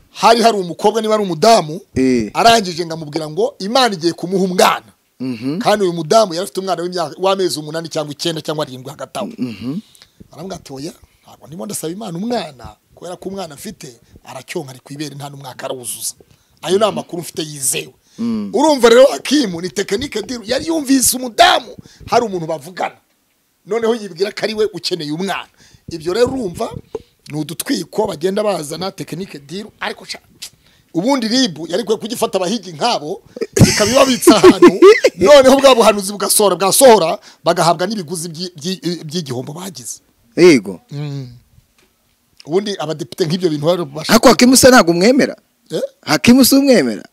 hari hari umukobwa niba ari umudamu Eh. arangije ngo amubwira ngo imana igiye kumuha umwana kandi uyu mudamu yari afite umwana w'imyaka- w'amezi umunani cyangwa icyenda cyangwa arindwi hagati aho aravuga ati oya ntabwo ndimo ndasaba imana umwana kubera ko umwana afite aracyonka ari ku ibere nta n'umwaka arawuzuza ayo ni amakuru mfite yizewe urumva rero akimu ni tekinike diru yari yumvise umudamu hari umuntu bavugana noneho yibwira ko ari we ukeneye umwana ibyo rero urumva ni udutwiko bagenda bazana tekinike diru ariko sha ubundi ribu yari kwe kugifata abahigi nkabo ikabibabitsa ahantu noneho bwa buhanuzi bugasohora bwasohora bagahabwa n'ibiguzi by'i- by'i- by'igihombo bagize yego ubundi abadepite nk'ibyo bintu bari bubasha ariko hakimu se ntabwo umwemera Eh? hakimu si umwemera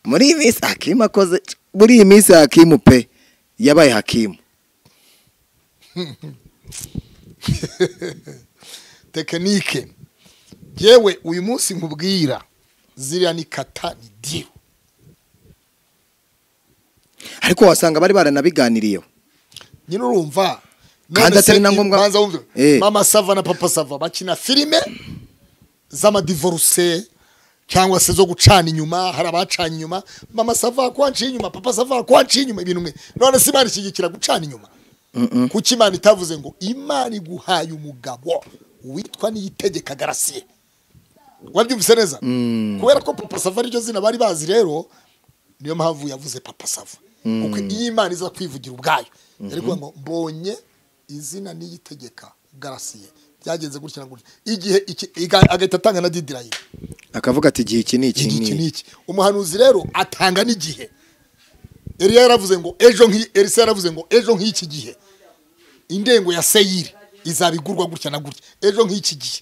muri iyi minsi hakimu akoze muri iyi minsi hakimu pe yabaye hakimu tekinike yewe uyu munsi nkubwira ziriya ni kata ni diru ariko wasanga bari baranabiganiriyeho nyine urumva Kandi None atari se na ngombwa- banza wumve Eh. mama sava na papa sava bakina filime z'amadivoruse cyangwa se zo gucana inyuma hari abacanye inyuma mama sava akwanciye inyuma papa sava akwanciye inyuma ibintu mwe none se imana ishyigikira gucana inyuma kuki imana itavuze ngo imana iguhaye umugabo witwa niyitegeka garasiye wabyumvise neza kubera ko papa sava ariryo zina bari bazi rero niyo mpamvu yavuze papa sava kuko iyo imana iza kwivugira ubwayo yari kuvuga ngo mbonye izina niyitegeka garasiye byagenze gutya na gutya igihe iki- iga- agahita atanga na didirayini akavuga ati igihe iki ni iki iki ni ni iki umuhanuzi rero atanga n'igihe eliya yaravuze ngo ejo nk'i elisa yaravuze ngo ejo nk'iki gihe indengo ya seyiri izabigurwa gutya na gutya ejo nk'iki gihe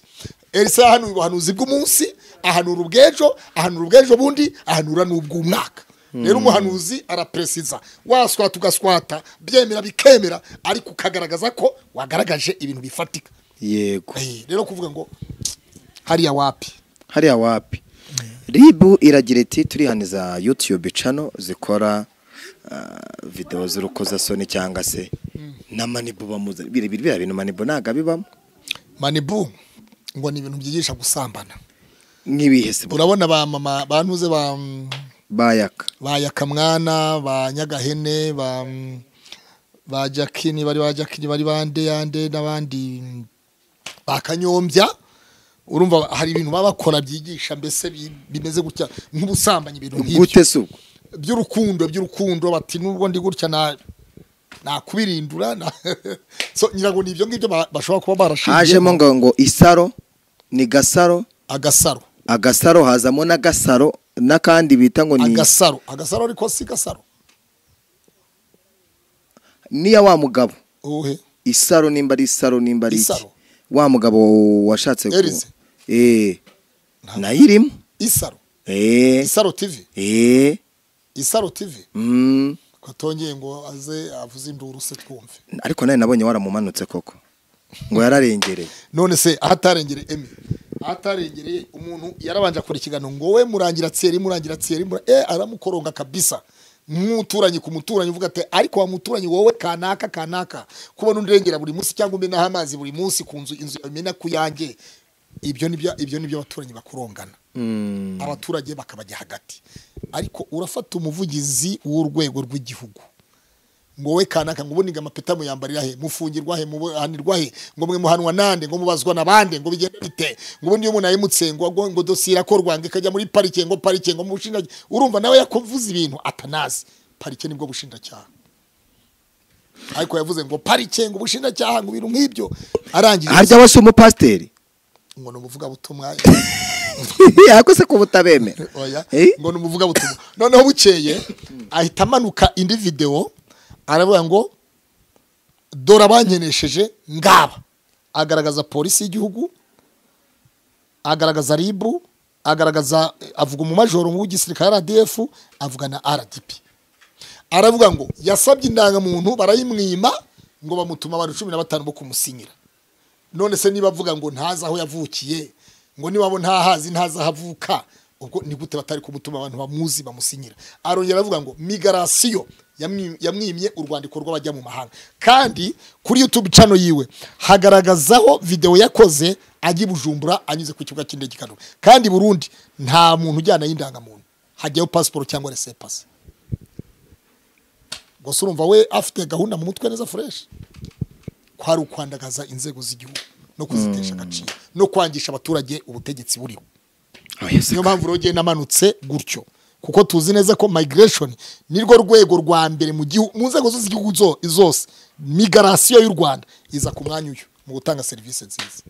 elisa yahanuye ubuhanuzi bw'umunsi ahanura ubw'ejo ahanura ubw'ejo bundi ahanura n'ubw'umwaka rero umuhanuzi araperesiza waswata ugaswata byemera bikemera ariko ukagaragaza ko wagaragaje ibintu bifatika yego Eh, rero kuvuga ngo hariya wapi hariya wapi ribu iragira iti turihaniza yutube cano zikora ah, videwo z'urukozasoni cyangwa se na manibu bamuzanye biriya biriya bintu manibu ntabwo abibamo manibu ngo ni ibintu byigisha gusambana nk'ibihe se urabona ba mama bantuze ba mm, bayaka ba yakamwana ba nyagahene ba mm, ba jakini bari ba jakini bari ba ndeyande n'abandi mm, ba kanyombya urumva hari ibintu baba bakora byigisha mbese bi- bimeze gutya nk'ubusambanyi ibintu nk'ibyo gute se ubwo by'urukundo by'urukundo bati nubwo ndi gutya na nakubirindura na so nyirango ni ibyo ngibyo ba- bashobora hajemo kuba barashingiyeho ngo ngo isaro ni gasaro agasaro agasaro hazamo n'agasaro n'akandi bita ngo ni agasaro agasaro ariko si gasaro niya wa mugabo uhe isaro nimba ari isaro nimba ari iki Isaro. wa mugabo washatse ku- Erize. eh nayo irimo isaro eh isaro tv eh isaro tv mm. ko atongeye ngo aze avuze induru se twumve ariko nawe nabonye waramumanutse koko ngo yararengereye none se ahatarengereye emi ahatarengereye umuntu yarabanje akora ikiganiro ngo we murangira tsiyeri murangira tsiyeri mura e aramukoronga kabisa nk'umuturanyi ku muturanyi uvuga ati ariko wa muturanyi wowe kanaka kanaka kubona undirengera buri munsi cyangwa umenaho amazi buri munsi ku nzu inzu imena ku yanjye ibyo nibyo ibyo nibyo abaturanyi bakurongana abaturage bakabajya hagati ariko urafata umuvugizi w'urwego rw'igihugu ngo we kanaka ngo ubuniga amapeta muyambarira he mufungirwa he mubuhanirwa he ngo mwe muhanwa nande ngo mubazwa nabande ngo bigenda bite ngo ubundi iyo umuntu ayimutse ngo ngo ngo dosiye irakorwa ngo ikajya muri parike ngo parike ngo mushinja urumva nawe yakuvuze ibintu atanazi parike nibwo bushinjacyaha ariko yavuze ngo parike ngo ubushinjacyaha ngo ibintu nk'ibyo arangije harya we si umupasiteri ngo ni umuvugabutumwa ariko se ko butabemera oya Eh? ngo ni umuvugabutumwa noneho bukeye ahita amanuka indi videwo aravuga ngo dore abanyenesheje ngaba agaragaza polisi y'igihugu agaragaza ribu agaragaza avuga umumajoro w'igisirikare rdf avuga na rdp aravuga ngo yasabye indangamuntu barayimwima ngo bamutuma abantu cumi na batanu bo kumusinyira none se niba avuga ngo ntazi aho yavukiye ngo niba bo ntahazi ntazi aho avuka ubwo ni gute batari kumutuma abantu bamuzi bamusinyira arongera aravuga ngo migarasiyo yamwi- yamwimye urwandiko rw'abajya mu mahanga kandi kuri youtube cano yiwe hagaragazaho videwo yakoze ajya i bujumbura anyuze ku kibuga cy'indege i Kanombe. kandi i burundi nta muntu ujyana y'indangamuntu hajyaho pasiporo cyangwa resepasi gusa urumva we afite gahunda mu mutwe neza fureshi ko hari ukwandagaza inzego z'igihugu no kuzitesha agaciro no kwangisha abaturage ubutegetsi buriho niyo mpamvu rero namanutse gutyo kuko tuzi neza ko migration nirwo rwego rwa mbere mu gihu- mu nzego zose z'igihugu zo- zose migarasiyo y'u rwanda iza ku mwanya uyu mu gutanga serivisi nziza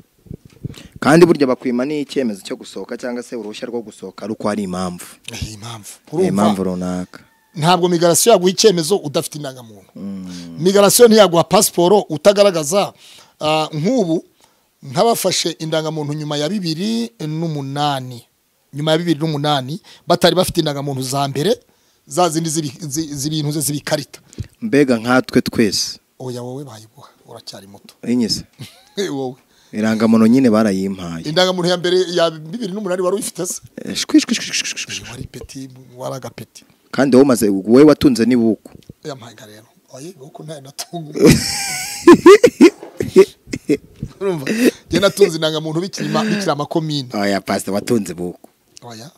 kandi burya bakwima n'icyemezo cyo gusohoka cyangwa se uruhushya rwo gusohoka ari uko hari impamvu iyi mpamvu hari impamvu urumva runaka ntabwo migarasiyo yaguha icyemezo udafite indangamuntu migarasiyo ntiyaguha pasiporo utagaragaza ah, nk'ubu nk'abafashe indangamuntu nyuma ya bibiri n'umunani nyuma ya bibiri n'umunani batari bafite indangamuntu za mbere za zindi z'ibi- zi- z'ibintu ze z'ibikarita mbega nkatwe twese oya wowe bayiguha uracyari muto binyuze wowe irangamuntu nyine barayimpaye indangamuntu ya mbere ya bibiri n'umunani wari uyifite se Eh, shwi, shwi, shwi, shwi, shwi, shwi. wari peti wari agapeti kandi wowe umaze wowe watunze n'ibuku yampaga rero oye kuko ntayo natunga urumva njye natunze indangamuntu bikirima bikira amakomine oya pasita watunze ibuku oya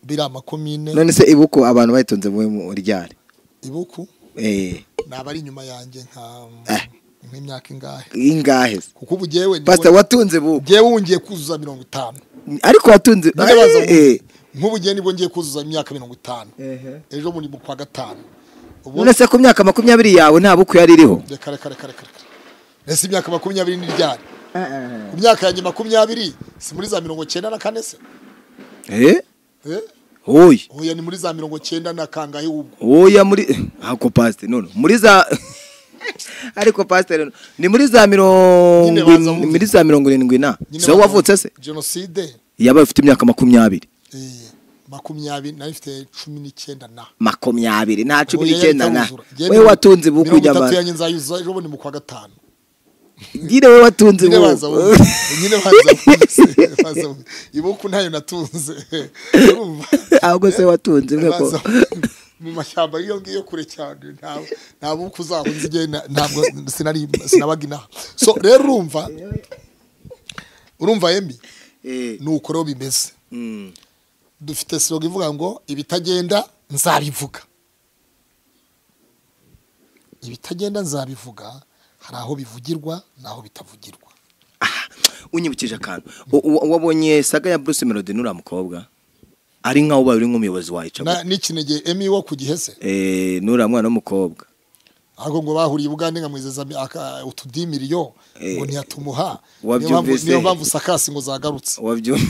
biri amakomine none se ibuku abantu bayitunze muwe mu ryari ibuku eh ni abari inyuma yanjye nka Eh. nk'imyaka ingahe ingahe se kuko ubu jyewe ndi- pasita watunze ibuku jyewe ubu ngiye kuzuza mirongo itanu ariko watunze ndabaza ngo Eh, eh. nk'ubu jyewe nibwo ngiye kuzuza imyaka mirongo itanu Ehe. ejo muri mu kwa gatanu ubu none se ku myaka makumyabiri yawe nta buku yari iriho reka reka reka reka reka ese imyaka makumyabiri ni ryari ku myaka yanjye makumyabiri si muri za mirongo cyenda na kane se eh Eh? oya oya ni muri za mirongo cyenda na kangahe ubwo oya muri ako pasite none muri za ariko pasite rero ni muri za mirongo Nyine baza in- bumva. muri za mirongo irindwi na Nyine si wowe bavuga- wavutse se jenoside yaba ufite imyaka makumyabiri eh, makumyabiri nari mfite cumi n'icyenda na makumyabiri nta cumi Oya, n'icyenda na yari itawuzura. we watunze ibuku mirongo itatu nyamara yanjye nzayuzuza ejo bundi mu kwa gatanu nyine we watunze nyine baza ibuku bumve. nyine baza bumve. Baza bumve. ibuku ntayo natunze Urumva? ahubwo se watunze imwe ko Baza mu mashyamba iyo ngiyo kure cyane nta- nta buku uzahunze igihe na- ntabwo sinari sinabaga inaha so rero urumva urumva yemi Eh, ni uko rero bimeze mm. dufite slogan ivuga ngo ibitagenda nzabivuga ibitagenda nzabivuga hari aho bivugirwa n'aho bitavugirwa Ah, unyibukije akantu U- u- wabonye saga ya Bruce Melody n'uriya mukobwa ari nkaho ubaye uri nk'umuyobozi wayica Na- n'ikinege emi wo ku gihe se eh n'uriya mwana w'umukobwa ahubwo ngo bahuriye i bugande nkamwizeza utudimiriyo Eh, ngo ntiyatumuha niyo wabyumvise? mpamvu- niyo mpamvu sakasi ngo zagarutse wabyumva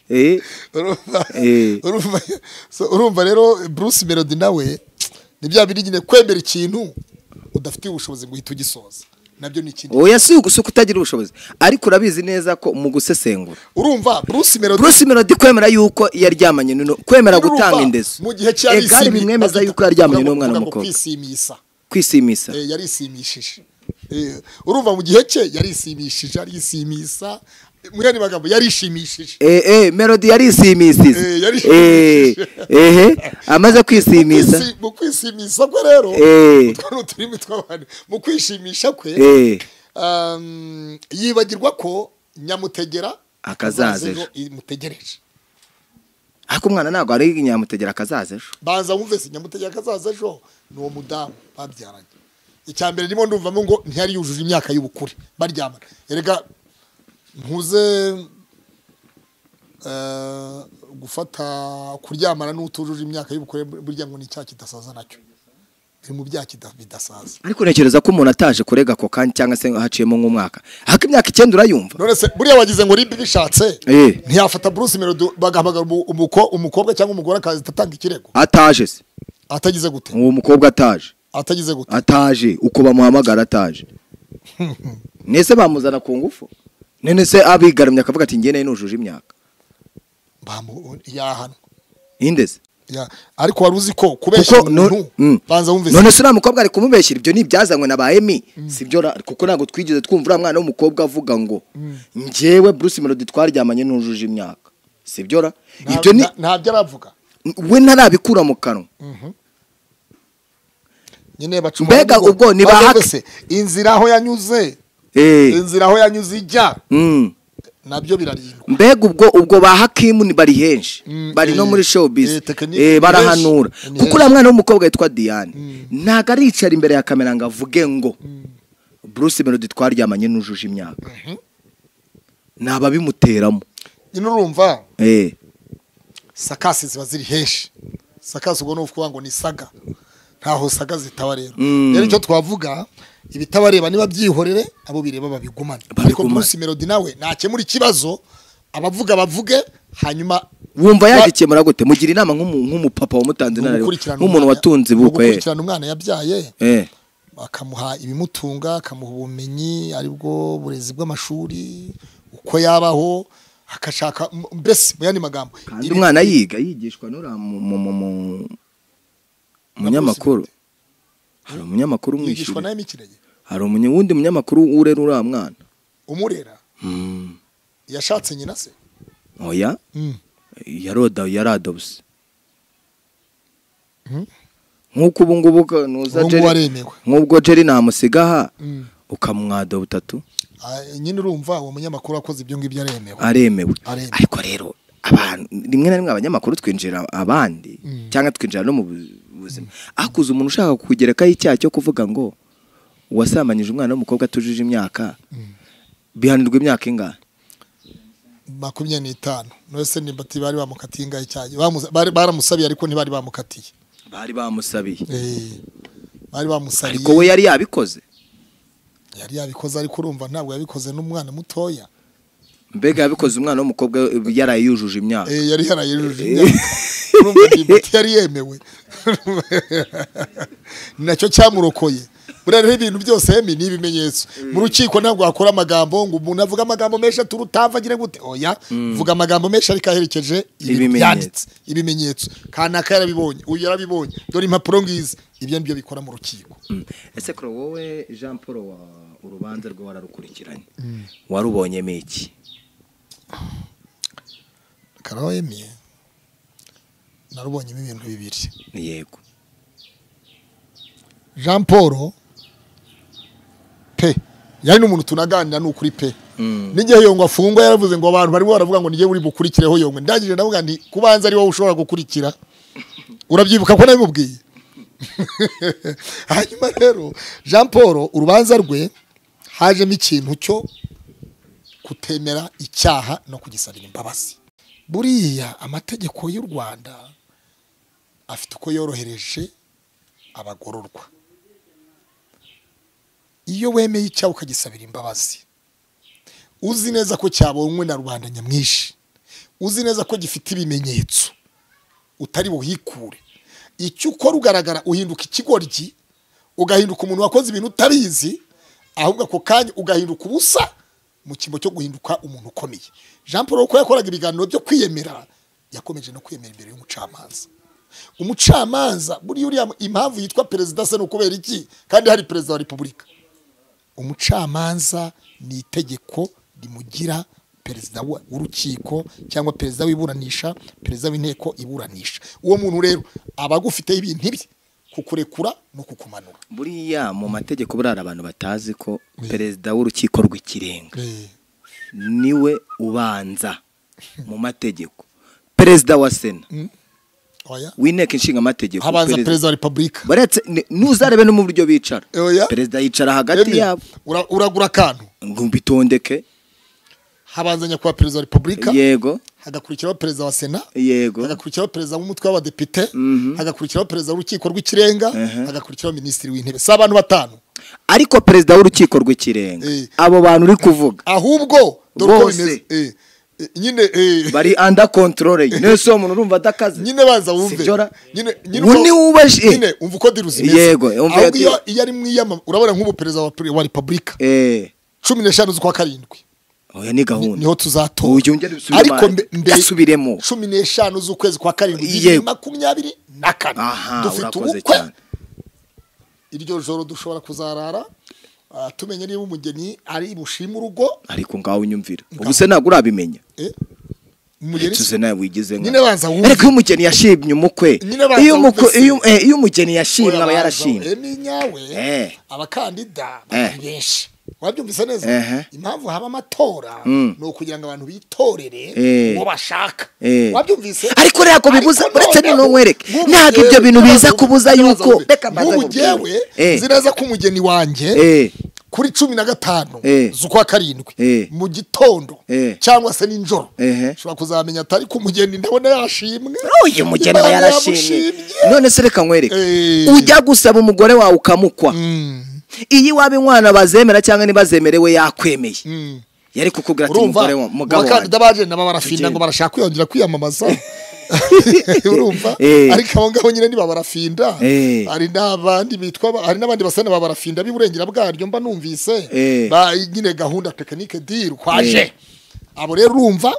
eh urumva Eh. urumva so, urumva rero Bruce Melody nawe ni bya biri nyine kwemera ikintu udafitiye ubushobozi ngo uhite ugisoza nabyo ni ikindi oya si ugu- si uko utagira ubushobozi ariko urabizi neza ko mu gusesengura urumva Bruce Melody Bruce Melody kwemera yuko yaryamanye n'uno kwemera urumva, gutanga indezo mu gihe cya Eh, kandi risimi- bimwemeza babyita- yuko yaryamanye bavuga ngo- n'umwana bavuga ngo w'umukobwa kwisimisa kwisimisa Eh, yarisimishije Eh, urumva mu gihe cye yarisimishije arisimisa mu yandi magambo yarishimishije eh eh Melody yarisimisize Eh, eh yarisimishije. eh amaze kwisimisa Kwisi- mu kwisimisa kwe rero Eh. utwo ni uturimi tw'abantu mu kwishimisha kwe eh Um, yibagirwa ko nyamutegera Akazaza ejo ejo. imutegereje ariko umwana ntabwo ari inyamutegera akazaza ejo banza wumvise nyamutegera akazaza ejo ni uwo mudamu babyaranye icya mbere ndimo ndumvamo ngo ntiyari yujuje imyaka y'ubukure baryamana erega ntuze eh, gufata kuryamana n'utujuje imyaka y'ubukure burya ngo ni icyaha kidasaza nacyo biri mu byaha kita- bidasaza ariko ntekereza ko umuntu ataje kurega ako kanya cyangwa se haciyemo nk'umwaka haka imyaka icyenda urayumva none se buriya wagize ngo ribi bishatse Eh. ntiyafata buruse melodi bagahamagara umu- umuko- umukobwa cyangwa umugore akaza atanga ikirego ataje se atagize gute uwo mukobwa ataje atagize gute ataje uko bamuhamagara ataje nese bamuzana ku ngufu none se abigaramye akavuga ati ngende nujuje imyaka bamu yahanwa indeze Ya- ariko wari uzi ko kubeshya kuko no- umuntu mm. banza wumve none se uriya mukobwa ari kumubeshyira ibyo ni ibyazanywe na ba emi sibyo ra- kuko ntabwo twigeze twumva uriya mwana w'umukobwa avuga ngo njyewe bruce melody twaryamanye nujuje imyaka sibyo ra Nta- ibyo ni nta- ntabyo aravuga we ntarabikura mu kanwa nyine baca Mbega umurongo. ubwo ni Maze bahake. wese inzira aho yanyuze Eh, inzira aho yanyuze ijya mm. nabyo birarindwa mbega ubwo ubwo ba hakimu ni bari henshi Mm, bari no eh, muri showbiz eh, tekiniki eh, ni barahanura henshi, ni kuko henshi. uriya mwana w'umukobwa yitwa diane ntago aricara imbere ya kamera ngo avuge ngo bruce melody twaryamanye n'ujuje imyaka ni ababimuteramo nyine urumva Eh, sakasi ziba ziri henshi sakasi ubwo ni ukuvuga ngo ni saga ntaho saga zitaba rero Mm. rero icyo twavuga ibitabareba niba byihorere abo bireba babigumane ariko Babigumane. Bruce Melody nawe ntakemura ikibazo abavuga bavuge hanyuma wumva Ba- yagikemura gute mugira inama nk'umu- nk'umupapa wamutanze ni inararibonye, ugukurikirana nk'umuntu umwana- watunze ni ibukwe eh. ugukurikirana umwana yabyaye Eh, bakamuha ibimutunga akamuha ubumenyi aribwo burezi bw'amashuri uko yabaho akashaka m- mbese mu yandi magambo kandi ibi- umwana yiga yigishwa n'uriya mu- mu- mu- mu- munyamakuru hari umunyamakuru yigishwa umwishyura nawe n'ikirenge hari umunye- wundi munyamakuru urera uriya mwana umurera yashatse nyina se oya yaroda yaradobuse Mhm. nk'uko ubu ngubu ka- nuza Ubu ngubu Jerry aremewe. nk'ubwo Jerry namusigaha ukamwada butatu Ah, nyine urumva uwo munyamakuru wakoze ibyo ngibyo aremewe aremewe Aremewe. ariko rero abantu rimwe na rimwe abanyamakuru twinjira abandi cyangwa twinjira no mu bu- buzima akuze umuntu ushaka kugerekaho icyaha cyo kuvuga ngo wasamanyije umwana w'umukobwa atujuje imyaka bihanirwa imyaka ingana makumyabiri n'itanu none se nimba ati bari bamukatiye ingahe icyayi Bamuza- bari- baramusabiye ariko ntibari bamukatiye bari bamusabiye Eh, bari bamusabiye ariko we yari yabikoze yari yabikoze ariko urumva ntabwo yabikoze n'umwana mutoya mbega yabikoze umwana w'umukobwa yaraye yujuje imyaka Eh, yari yarayujuje imyaka urumva ndibuti yari yemewe Ni nacyo cyamurokoye buriya rero ibintu byose Emi, ni ibimenyetso mu rukiko ntabwo wakora amagambo ngo umuntu avuga amagambo menshi ati urutava agire gute oya vuga amagambo menshi ariko aherekeje ibintu Ibimenyetso. byanditse ibimenyetso kanaka yarabibonye uyu yarabibonye dore impapuro ngizi ibyo nibyo bikora mu rukiko Mm. ese kuro wowe jean paul wa urubanza rwe wararukurikiranye warubonyemo iki karaho Emi, narubonyemo ibintu bibiri yego jean paul pe yari n'umuntu tunaganira ni ukuri pe n'igihe yongwa afungwa yaravuze ngo abantu barimo baravuga ngo nigiye uri bukurikireho yongwe ndangije ndavuga nti kubanza ari wowe ushobora gukurikira urabyibuka ko nabimubwiye hanyuma rero jean paul urubanza rwe hajemo ikintu cyo kutemera icyaha no kugisabira imbabazi buriya amategeko y'u rwanda afite uko yorohereje abagororwa iyo wemeye icyaha ukagisabira imbabazi uzi neza ko cyabonywe na rubanda nyamwinshi uzi neza ko gifite ibimenyetso utari buhikure icyo ukora ugaragara uhinduka ikigoryi ugahinduka umuntu wakoze ibintu utabizi ahubwo ako kanya ugahinduka ubusa mu cyimbo cyo guhinduka umuntu ukomeye jean paul uko yakoraga ibiganiro byo kwiyemera yakomeje no kwiyemera imbere y'umucamanza umucamanza buriya uriya impamvu yitwa perezida se ni ukubera iki kandi hari perezida wa repubulika umucamanza ni itegeko rimugira perezida wa- w'urukiko cyangwa perezida w'iburanisha perezida w'inteko iburanisha uwo muntu rero aba agufiteho ibintu bye kukurekura no kukumanura buriya mu mategeko buriya hari abantu batazi ko perezida w'urukiko rw'ikirenga niwe ubanza mu mategeko perezida wa sena oya w'inteko ishingamategeko habanza perezida- perezida wa repubulika baretse ni- ntuzarebe no mu buryo bicara Oya. perezida yicara hagati Emi, yabo ura- uragura akantu ngo bitondeke habanza nyakubahwa perezida wa repubulika yego hagakurikiraho perezida wa sena yego hagakurikiraho perezida w'umutwe w'abadepite Mhm. hagakurikiraho perezida w'urukiko rw'ikirenga Ehe. hagakurikiraho minisitiri w'intebe si abantu batanu ariko perezida w'urukiko rw'ikirenga Eh. abo bantu uri kuvuga ahubwo dore uko Bose. bimeze Eh, eh, nyine eh, bari anda kontorore nyine si uwo muntu urumva adakaze nyine baza wumve Sijora. nyine Ubu uko- ni ubaje. nyine umva uko diru zimeze Yego, umva ahubwo iyo iyo- iyo ari mu iyama urabona nk'ubuperezida wa pre- wa repubulika eee cumi n'eshanu z'ukwa karindwi oya ni ni- gahunda niho tuzatora Uyu ongera usubiremo- mbe- gasubiremo. cumi n'eshanu z'ukwezi kwa karindwi Yego. bibiri makumyabiri na kane aha dufite urakoze ubukwe cyane iryo joro dushobora kuzarara ah, tumenya niba umugeni ari bushima urugo ariko ngaho unyumvira ubu se ntabwo urabimenya eh, umugeni tuze nawe wigize nka nyine banza wumve. ariko iyo umugeni yashimye umukwe Nyine banza iyo umukwe wumve se. iyo eh, iyo umugeni yashimye aba Oya, yarashimye Emi nyawe Eh. abakandida Eh. bari benshi wabyumvise neza Ehe. impamvu haba amatora Mm. ni ukugira ngo abantu bitorere Eh. uwo bashaka Eh. wabyumvise Ariko ntabwo bibuza- Ariko uretse noneho, ninumwereke, nk'ubu ntabwo ibyo jyewe- bintu nk'abantu- biza kubuza nk'abantu yuko- bamwe, reka mbanze nk'ubu nkubwire. jyewe Eh. ziraza ko umugeni wanjye eh kuri cumi na gatanu Eh. z'ukwa karindwi Eh. mu gitondo Eh. cyangwa se nijoro Ehe. ushobora kuzamenya atari ku mugeni ndabona yashimwe uyu mugeni aba Imana yarashimye none se reka nkwereke Eh. ujya gusaba umugore wawe ukamukwa Mm. iyo iwabo inkwano bazemera cyangwa ntibazemerewe yakwemeye Mm. yari kukubwira ati urumva mugore wa- mugabo abakandida wanjye bagenda barafinda Tugende. ngo barashaka kwiyongera kwiyamamaza urumva Eh. ariko abo ngabo nyine niba barafinda Eh. hari n'abandi bitwa ba- hari n'abandi basa n'aba barafinda b'iburengera bwaryo mba numvise Eh. Ba- nyine gahunda tekinike diri kwaje Eh. abo rero urumva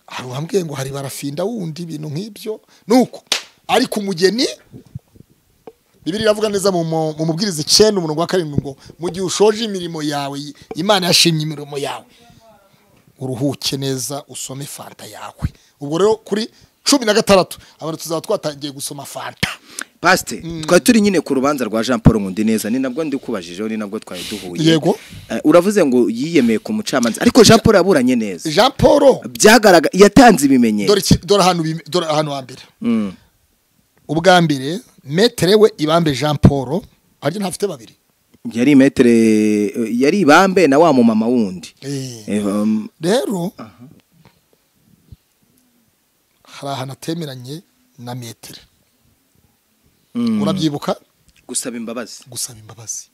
hari uwambwiye ngo hari barafinda wundi ibintu nk'ibyo nuko ariko umugeni Bibiri iravuga neza mu mu- mu mubwiriza icyenda umurongo wa karindwi ngo mu gihe ushoje imirimo yawe Imana yashimye imirimo yawe uruhuke neza usome fanta yawe ubwo rero kuri cumi na gatandatu abantu tuzaba twatangiye gusoma fanta pasite twari turi nyine ku rubanza rwa jean paul nkundi neza ni nabwo ndikubajijeho ni nabwo twari duhuye Yego. Eh, uravuze ngo yiyemeye ku mucamanza ariko jean paul yaburanye neza jean paul byagaragara yatanze ibimenyetso dore iki- dore ahantu bime- dore ahantu hambere ubwa mbere metere we ibambe jean paul harya ntafite babiri yari metere yari ibambe na wa mumama wundi Eh, Eh, um, rero hari ahantu atemeranye na metere mm, urabyibuka gusaba imbabazi gusaba imbabazi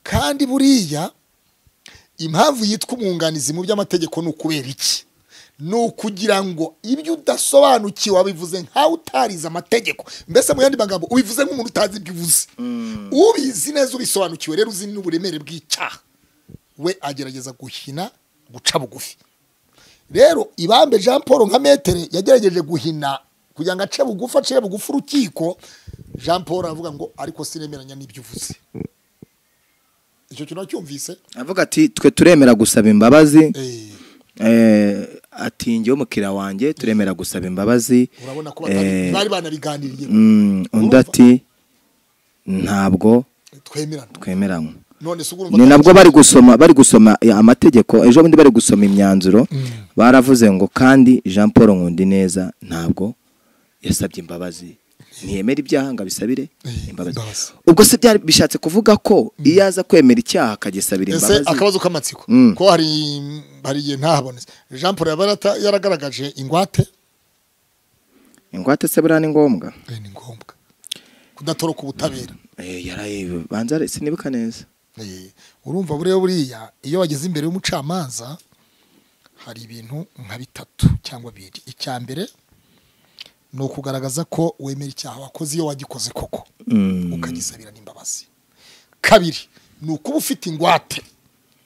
kandi buriya impamvu yitwa umwunganizi mu by'amategeko ni ukubera iki ni ukugira ngo ibyo udasobanukiwe wabivuze nkawe utarize amategeko mbese mu yandi magambo ubivuze nk'umuntu utazi ibyo uvuze ubizi neza ubisobanukiwe rero uzi n'uburemere bw'icyaha we agerageza guhina guca bugufi rero ibambe jean paul nka metere yagerageje guhina kugira ngo ace bugufi acire bugufi urukiko jean paul aravuga ngo ariko sinemeranya n'ibyo uvuze icyo kintu wacyumvise avuga ati twe turemera gusaba imbabazi Eh, eh, ati njyewe umukiriya wanjye turemera gusaba imbabazi urabona ko Eh, batari- bari banabiganiriye mm, undi ati ntabwo twemerana twemeranywe none se urumva ni nabwo bari gusoma bari gusoma ya, amategeko ejo bundi bari gusoma imyanzuro baravuze ngo kandi jean paul nkundineza ntabwo yasabye imbabazi ntiyemera ibyaha ngo abisabire Eh, imbabazi imbabazi. ubwo se byari bishatse kuvuga ko iyo aza kwemera icyaha akagisabira ese imbabazi akabazo k'amatsiko Mm. ko hari hari igihe ntahabonetse jean paul yaba yarata- yaragaragaje ingwate ingwate se buriya ni ngombwa Eh, ni ngombwa kudatoroka ubutabera Eh, yaraye banza re- sinibuka neza Eh, urumva buriya buriya iyo bageze imbere y'umucamanza hari ibintu nka bitatu cyangwa bibiri icya mbere ni ukugaragaza ko wemera icyaha wakoze iyo wagikoze koko Mm. ukagisabira n'imbabazi kabiri ni ukuba ufite ingwate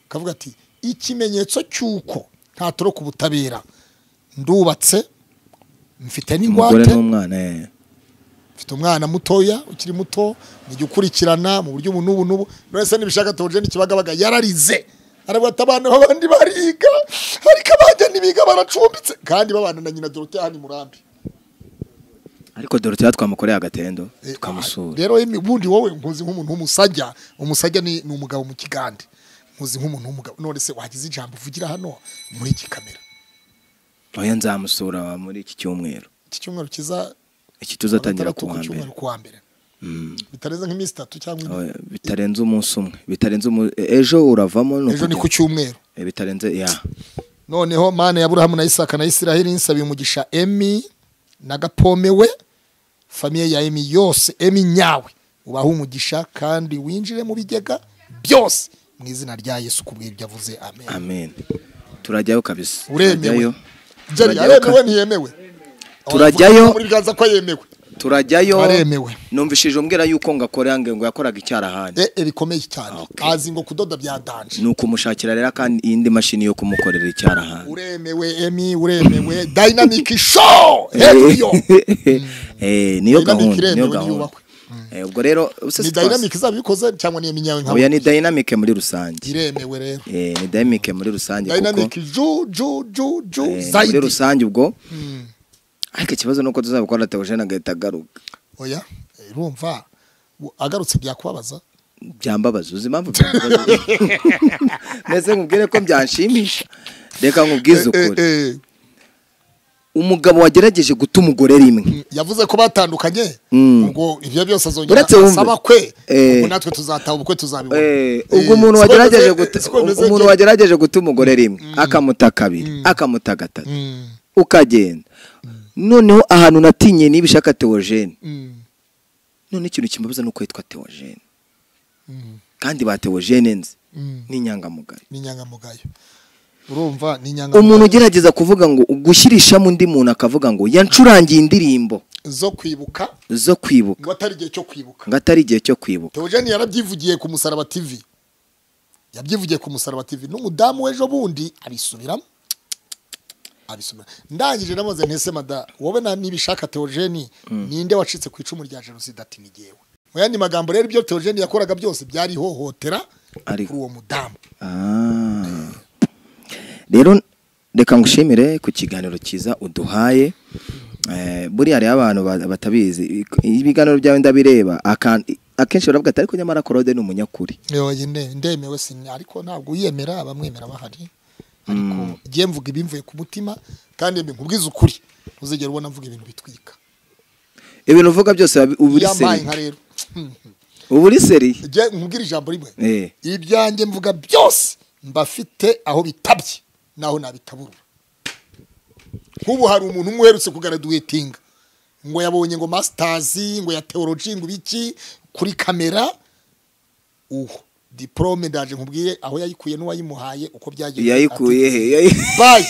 ukavuga ati ikimenyetso cy'uko ntatoroka ubutabera ndubatse mfite umugore n'ingwate n'umwana eh. mfite umwana mutoya ukiri muto nijya ukurikirana mu buryo ubu n'ubu n'ubu nonese nibishaka tonje n'ikibagabaga yararize aravuga ati abantu abandi bariga ariko abajya ntibiga baracumbitse kandi babana na nyina dorote hano i murambi ariko dore tuba twamukoreye agatendo Eh, tukamusura rero yemwe, ubundi wowe nkuzi nk'umuntu w'umusajya umusajya ni ni umugabo mu kigande nkuzi nk'umuntu w'umugabo none se wagize ijambo uvugira hano muri iki kamera oya nzamusura muri iki cyumweru iki cyumweru kiza iki tuzatangira ku ku wa mbere cyumweru ku wa mbere bitarenze nk'iminsi itatu cyangwa ine. Oya, bitarenze umunsi umwe bitarenze umu... e- ejo uravamo ni ejo ni ku ukujya- cyumweru e, bitarenze ya noneho mana ya burahamu na isaka na isiraheli nsabiye umugisha emi na gapome we famiye ya emi yose emi nyawe ubahe umugisha kandi winjire mu bigega byose mu izina rya yesu ku bw'ibyo avuze amen amen turajyayo kabisa uremewe turajyayo jari turajyayo aremewe ka- ntiyemewe Turajyayo. muri biganza ko yemewe turajyayo aremewe numvishije umbwira yuko ngakora ngo yakoraga icyarahani ee bikomeye cyane Okay. azi ngo kudoda byadanje ni ukumushakira rero kandi iyindi mashini yo kumukorera icyarahani uremewe emi uremewe dayinamike show heriyo Eh, niyo Dynamic gahunda niyo iremewe, gahunda niyubakwe. Eh, ubwo rero ubuse ni si twasi- dayinamike izaba ibikoze cyangwa ni emi nyawe nka oya ni dynamic muri rusange iremewe rero Eh, ni dynamic muri rusange kuko dayinamike ju ju ju ju eh, muri zayidi rusange ubwo Mm. ariko ikibazo nuko tuzabikora Theogene agahita agaruka oya eh, urumva u- agarutse byakubabaza byambabaza uzi impamvu byambabaza mbese nkubwire ko byanshimisha reka nkubwize Eh, eh, ukuri eh, umugabo wagerageje guta umugore rimwe yavuze ko batandukanye Mm. ngo ibyo byose azongera Uretse wumve. asaba kwe Eh. ubwo natwe tuzataha ubukwe tuzabibona Eh, Eh, ubwo umuntu siko wagerageje bimeze- guta siko bimeze umuntu byo. wagerageje guta umugore rimwe akamuta kabiri akamuta gatatu Mm, ukagenda noneho ahantu natinye n'ibishaka Theogene mm, none ikintu kimbabaza nuko yitwa Theogene mm, kandi ba Theogene nzi mm. ni inyangamugayo ni inyangamugayo urumva ni umuntu inyangamugayo ugerageza kuvuga ngo gushyirishamo undi muntu akavuga ngo yancurangiye indirimbo zo kwibuka zo kwibuka ngo atari igihe cyo kwibuka ngo atari igihe cyo kwibuka Theogene yarabyivugiye ku musaraba TV yabyivugiye ku musaraba TV n'umudamu w'ejo bundi abisubiramo abisubira ndangije namaze ntese mada wowe na nibishaka Theogene ninde wacitse ku icumu rya jenoside ati ni jyewe mu yandi magambo rero ibyo Theogene yakoraga byose byari ihohotera Ari- kuri uwo mudamu Ah. rero reka ngushimire ku kiganiro cyiza uduhaye Eh, buriya hariho abantu ba- batabizi ibiganiro byawe ndabireba akan- akenshi baravuga ati ariko nyamara korode ni umunyakuri yoye nde- ndemewe sin ariko ntabwo uyemera abamwemera bahari ariko ngiye mvuga ibimvuye ku mutima kandi mbi nkubwize ukuri ntuzigere ubona mvuga ibintu bitwika ibintu uvuga byose babi- uba uri yambaye seri nka rero uba uri seri Ngiye nkubwire ijambo rimwe Eh. ibyanjye mvuga byose mbafite aho bitabye naho nabitaburura nk'ubu hari umuntu umwe uherutse kugaraduwetinga ngo yabonye ngo masitazi ngo ya teoloji ngo ibiki kuri kamera uwo diporome ndaje nkubwiye aho yayikuye n'uwayimuhaye uko byagiye yayikuye he Yayi- bayi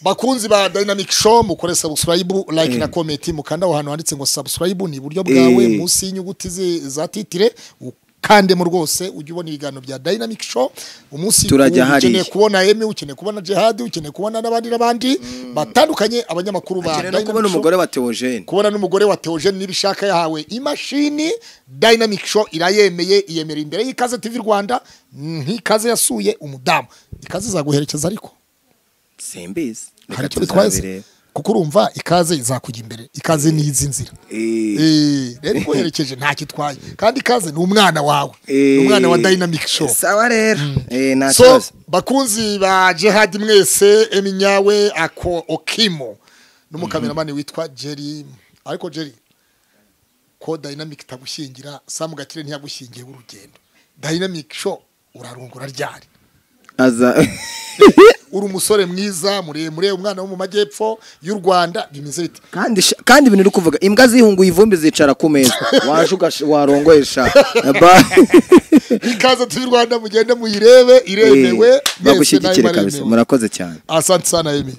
bakunzi ba dynamic show mukore subscribe like na comment mukanda aho hantu handitse ngo subscribe ni iburyo bwawe Eh. munsi y'inyuguti zi- za titire ukandemo rwose ujye ubona ibiganiro bya dynamic show umunsi Turajya ku- ukeneye hariya. kubona emi ukeneye kubona jihadi ukeneye kubona n'abandi n'abandi batandukanye abanyamakuru ba Akeneye no Dynamic kubona Show umugore wa Theogene kubona n'umugore wa Theogene n'ibishaka yahawe imashini Dynamic Show irayemeye iyemera imbere y'ikaze TV Rwanda nk'ikaze yasuye umudamu ikaze izaguherekeza ariko simbizi hari reka icyo bitwaye se? tuzabireba kuko urumva ikaze izakujya imbere ikaze ni izi nzira Eh. Eh, rero iguherekeje ntacyo itwaye kandi ikaze ni umwana wawe ni Eh. umwana wa Dynamic Show sawa rero Eh, nta so kibazo bakunzi ba jihadi mwese eminyawe ako okimo n'umukameramani witwa jerry ariko jerry ko dynamic itagushyingira samu gakire ntiyagushyingiye w'urugendo dynamic show urarungura ryari aza uri umusore mwiza muremure umwana wo mu majyepfo y'u rwanda bimeze bite kandi sha- kandi ibintu uri kuvuga imbwa zihunguye ivumbi zicara ku meza waje ugash- warongoresha Ba- ikaze turi rwanda mugende muyirebe iremewe Eh, mwese nayo bagushyigikire kabisa baremewe murakoze cyane asante sana emi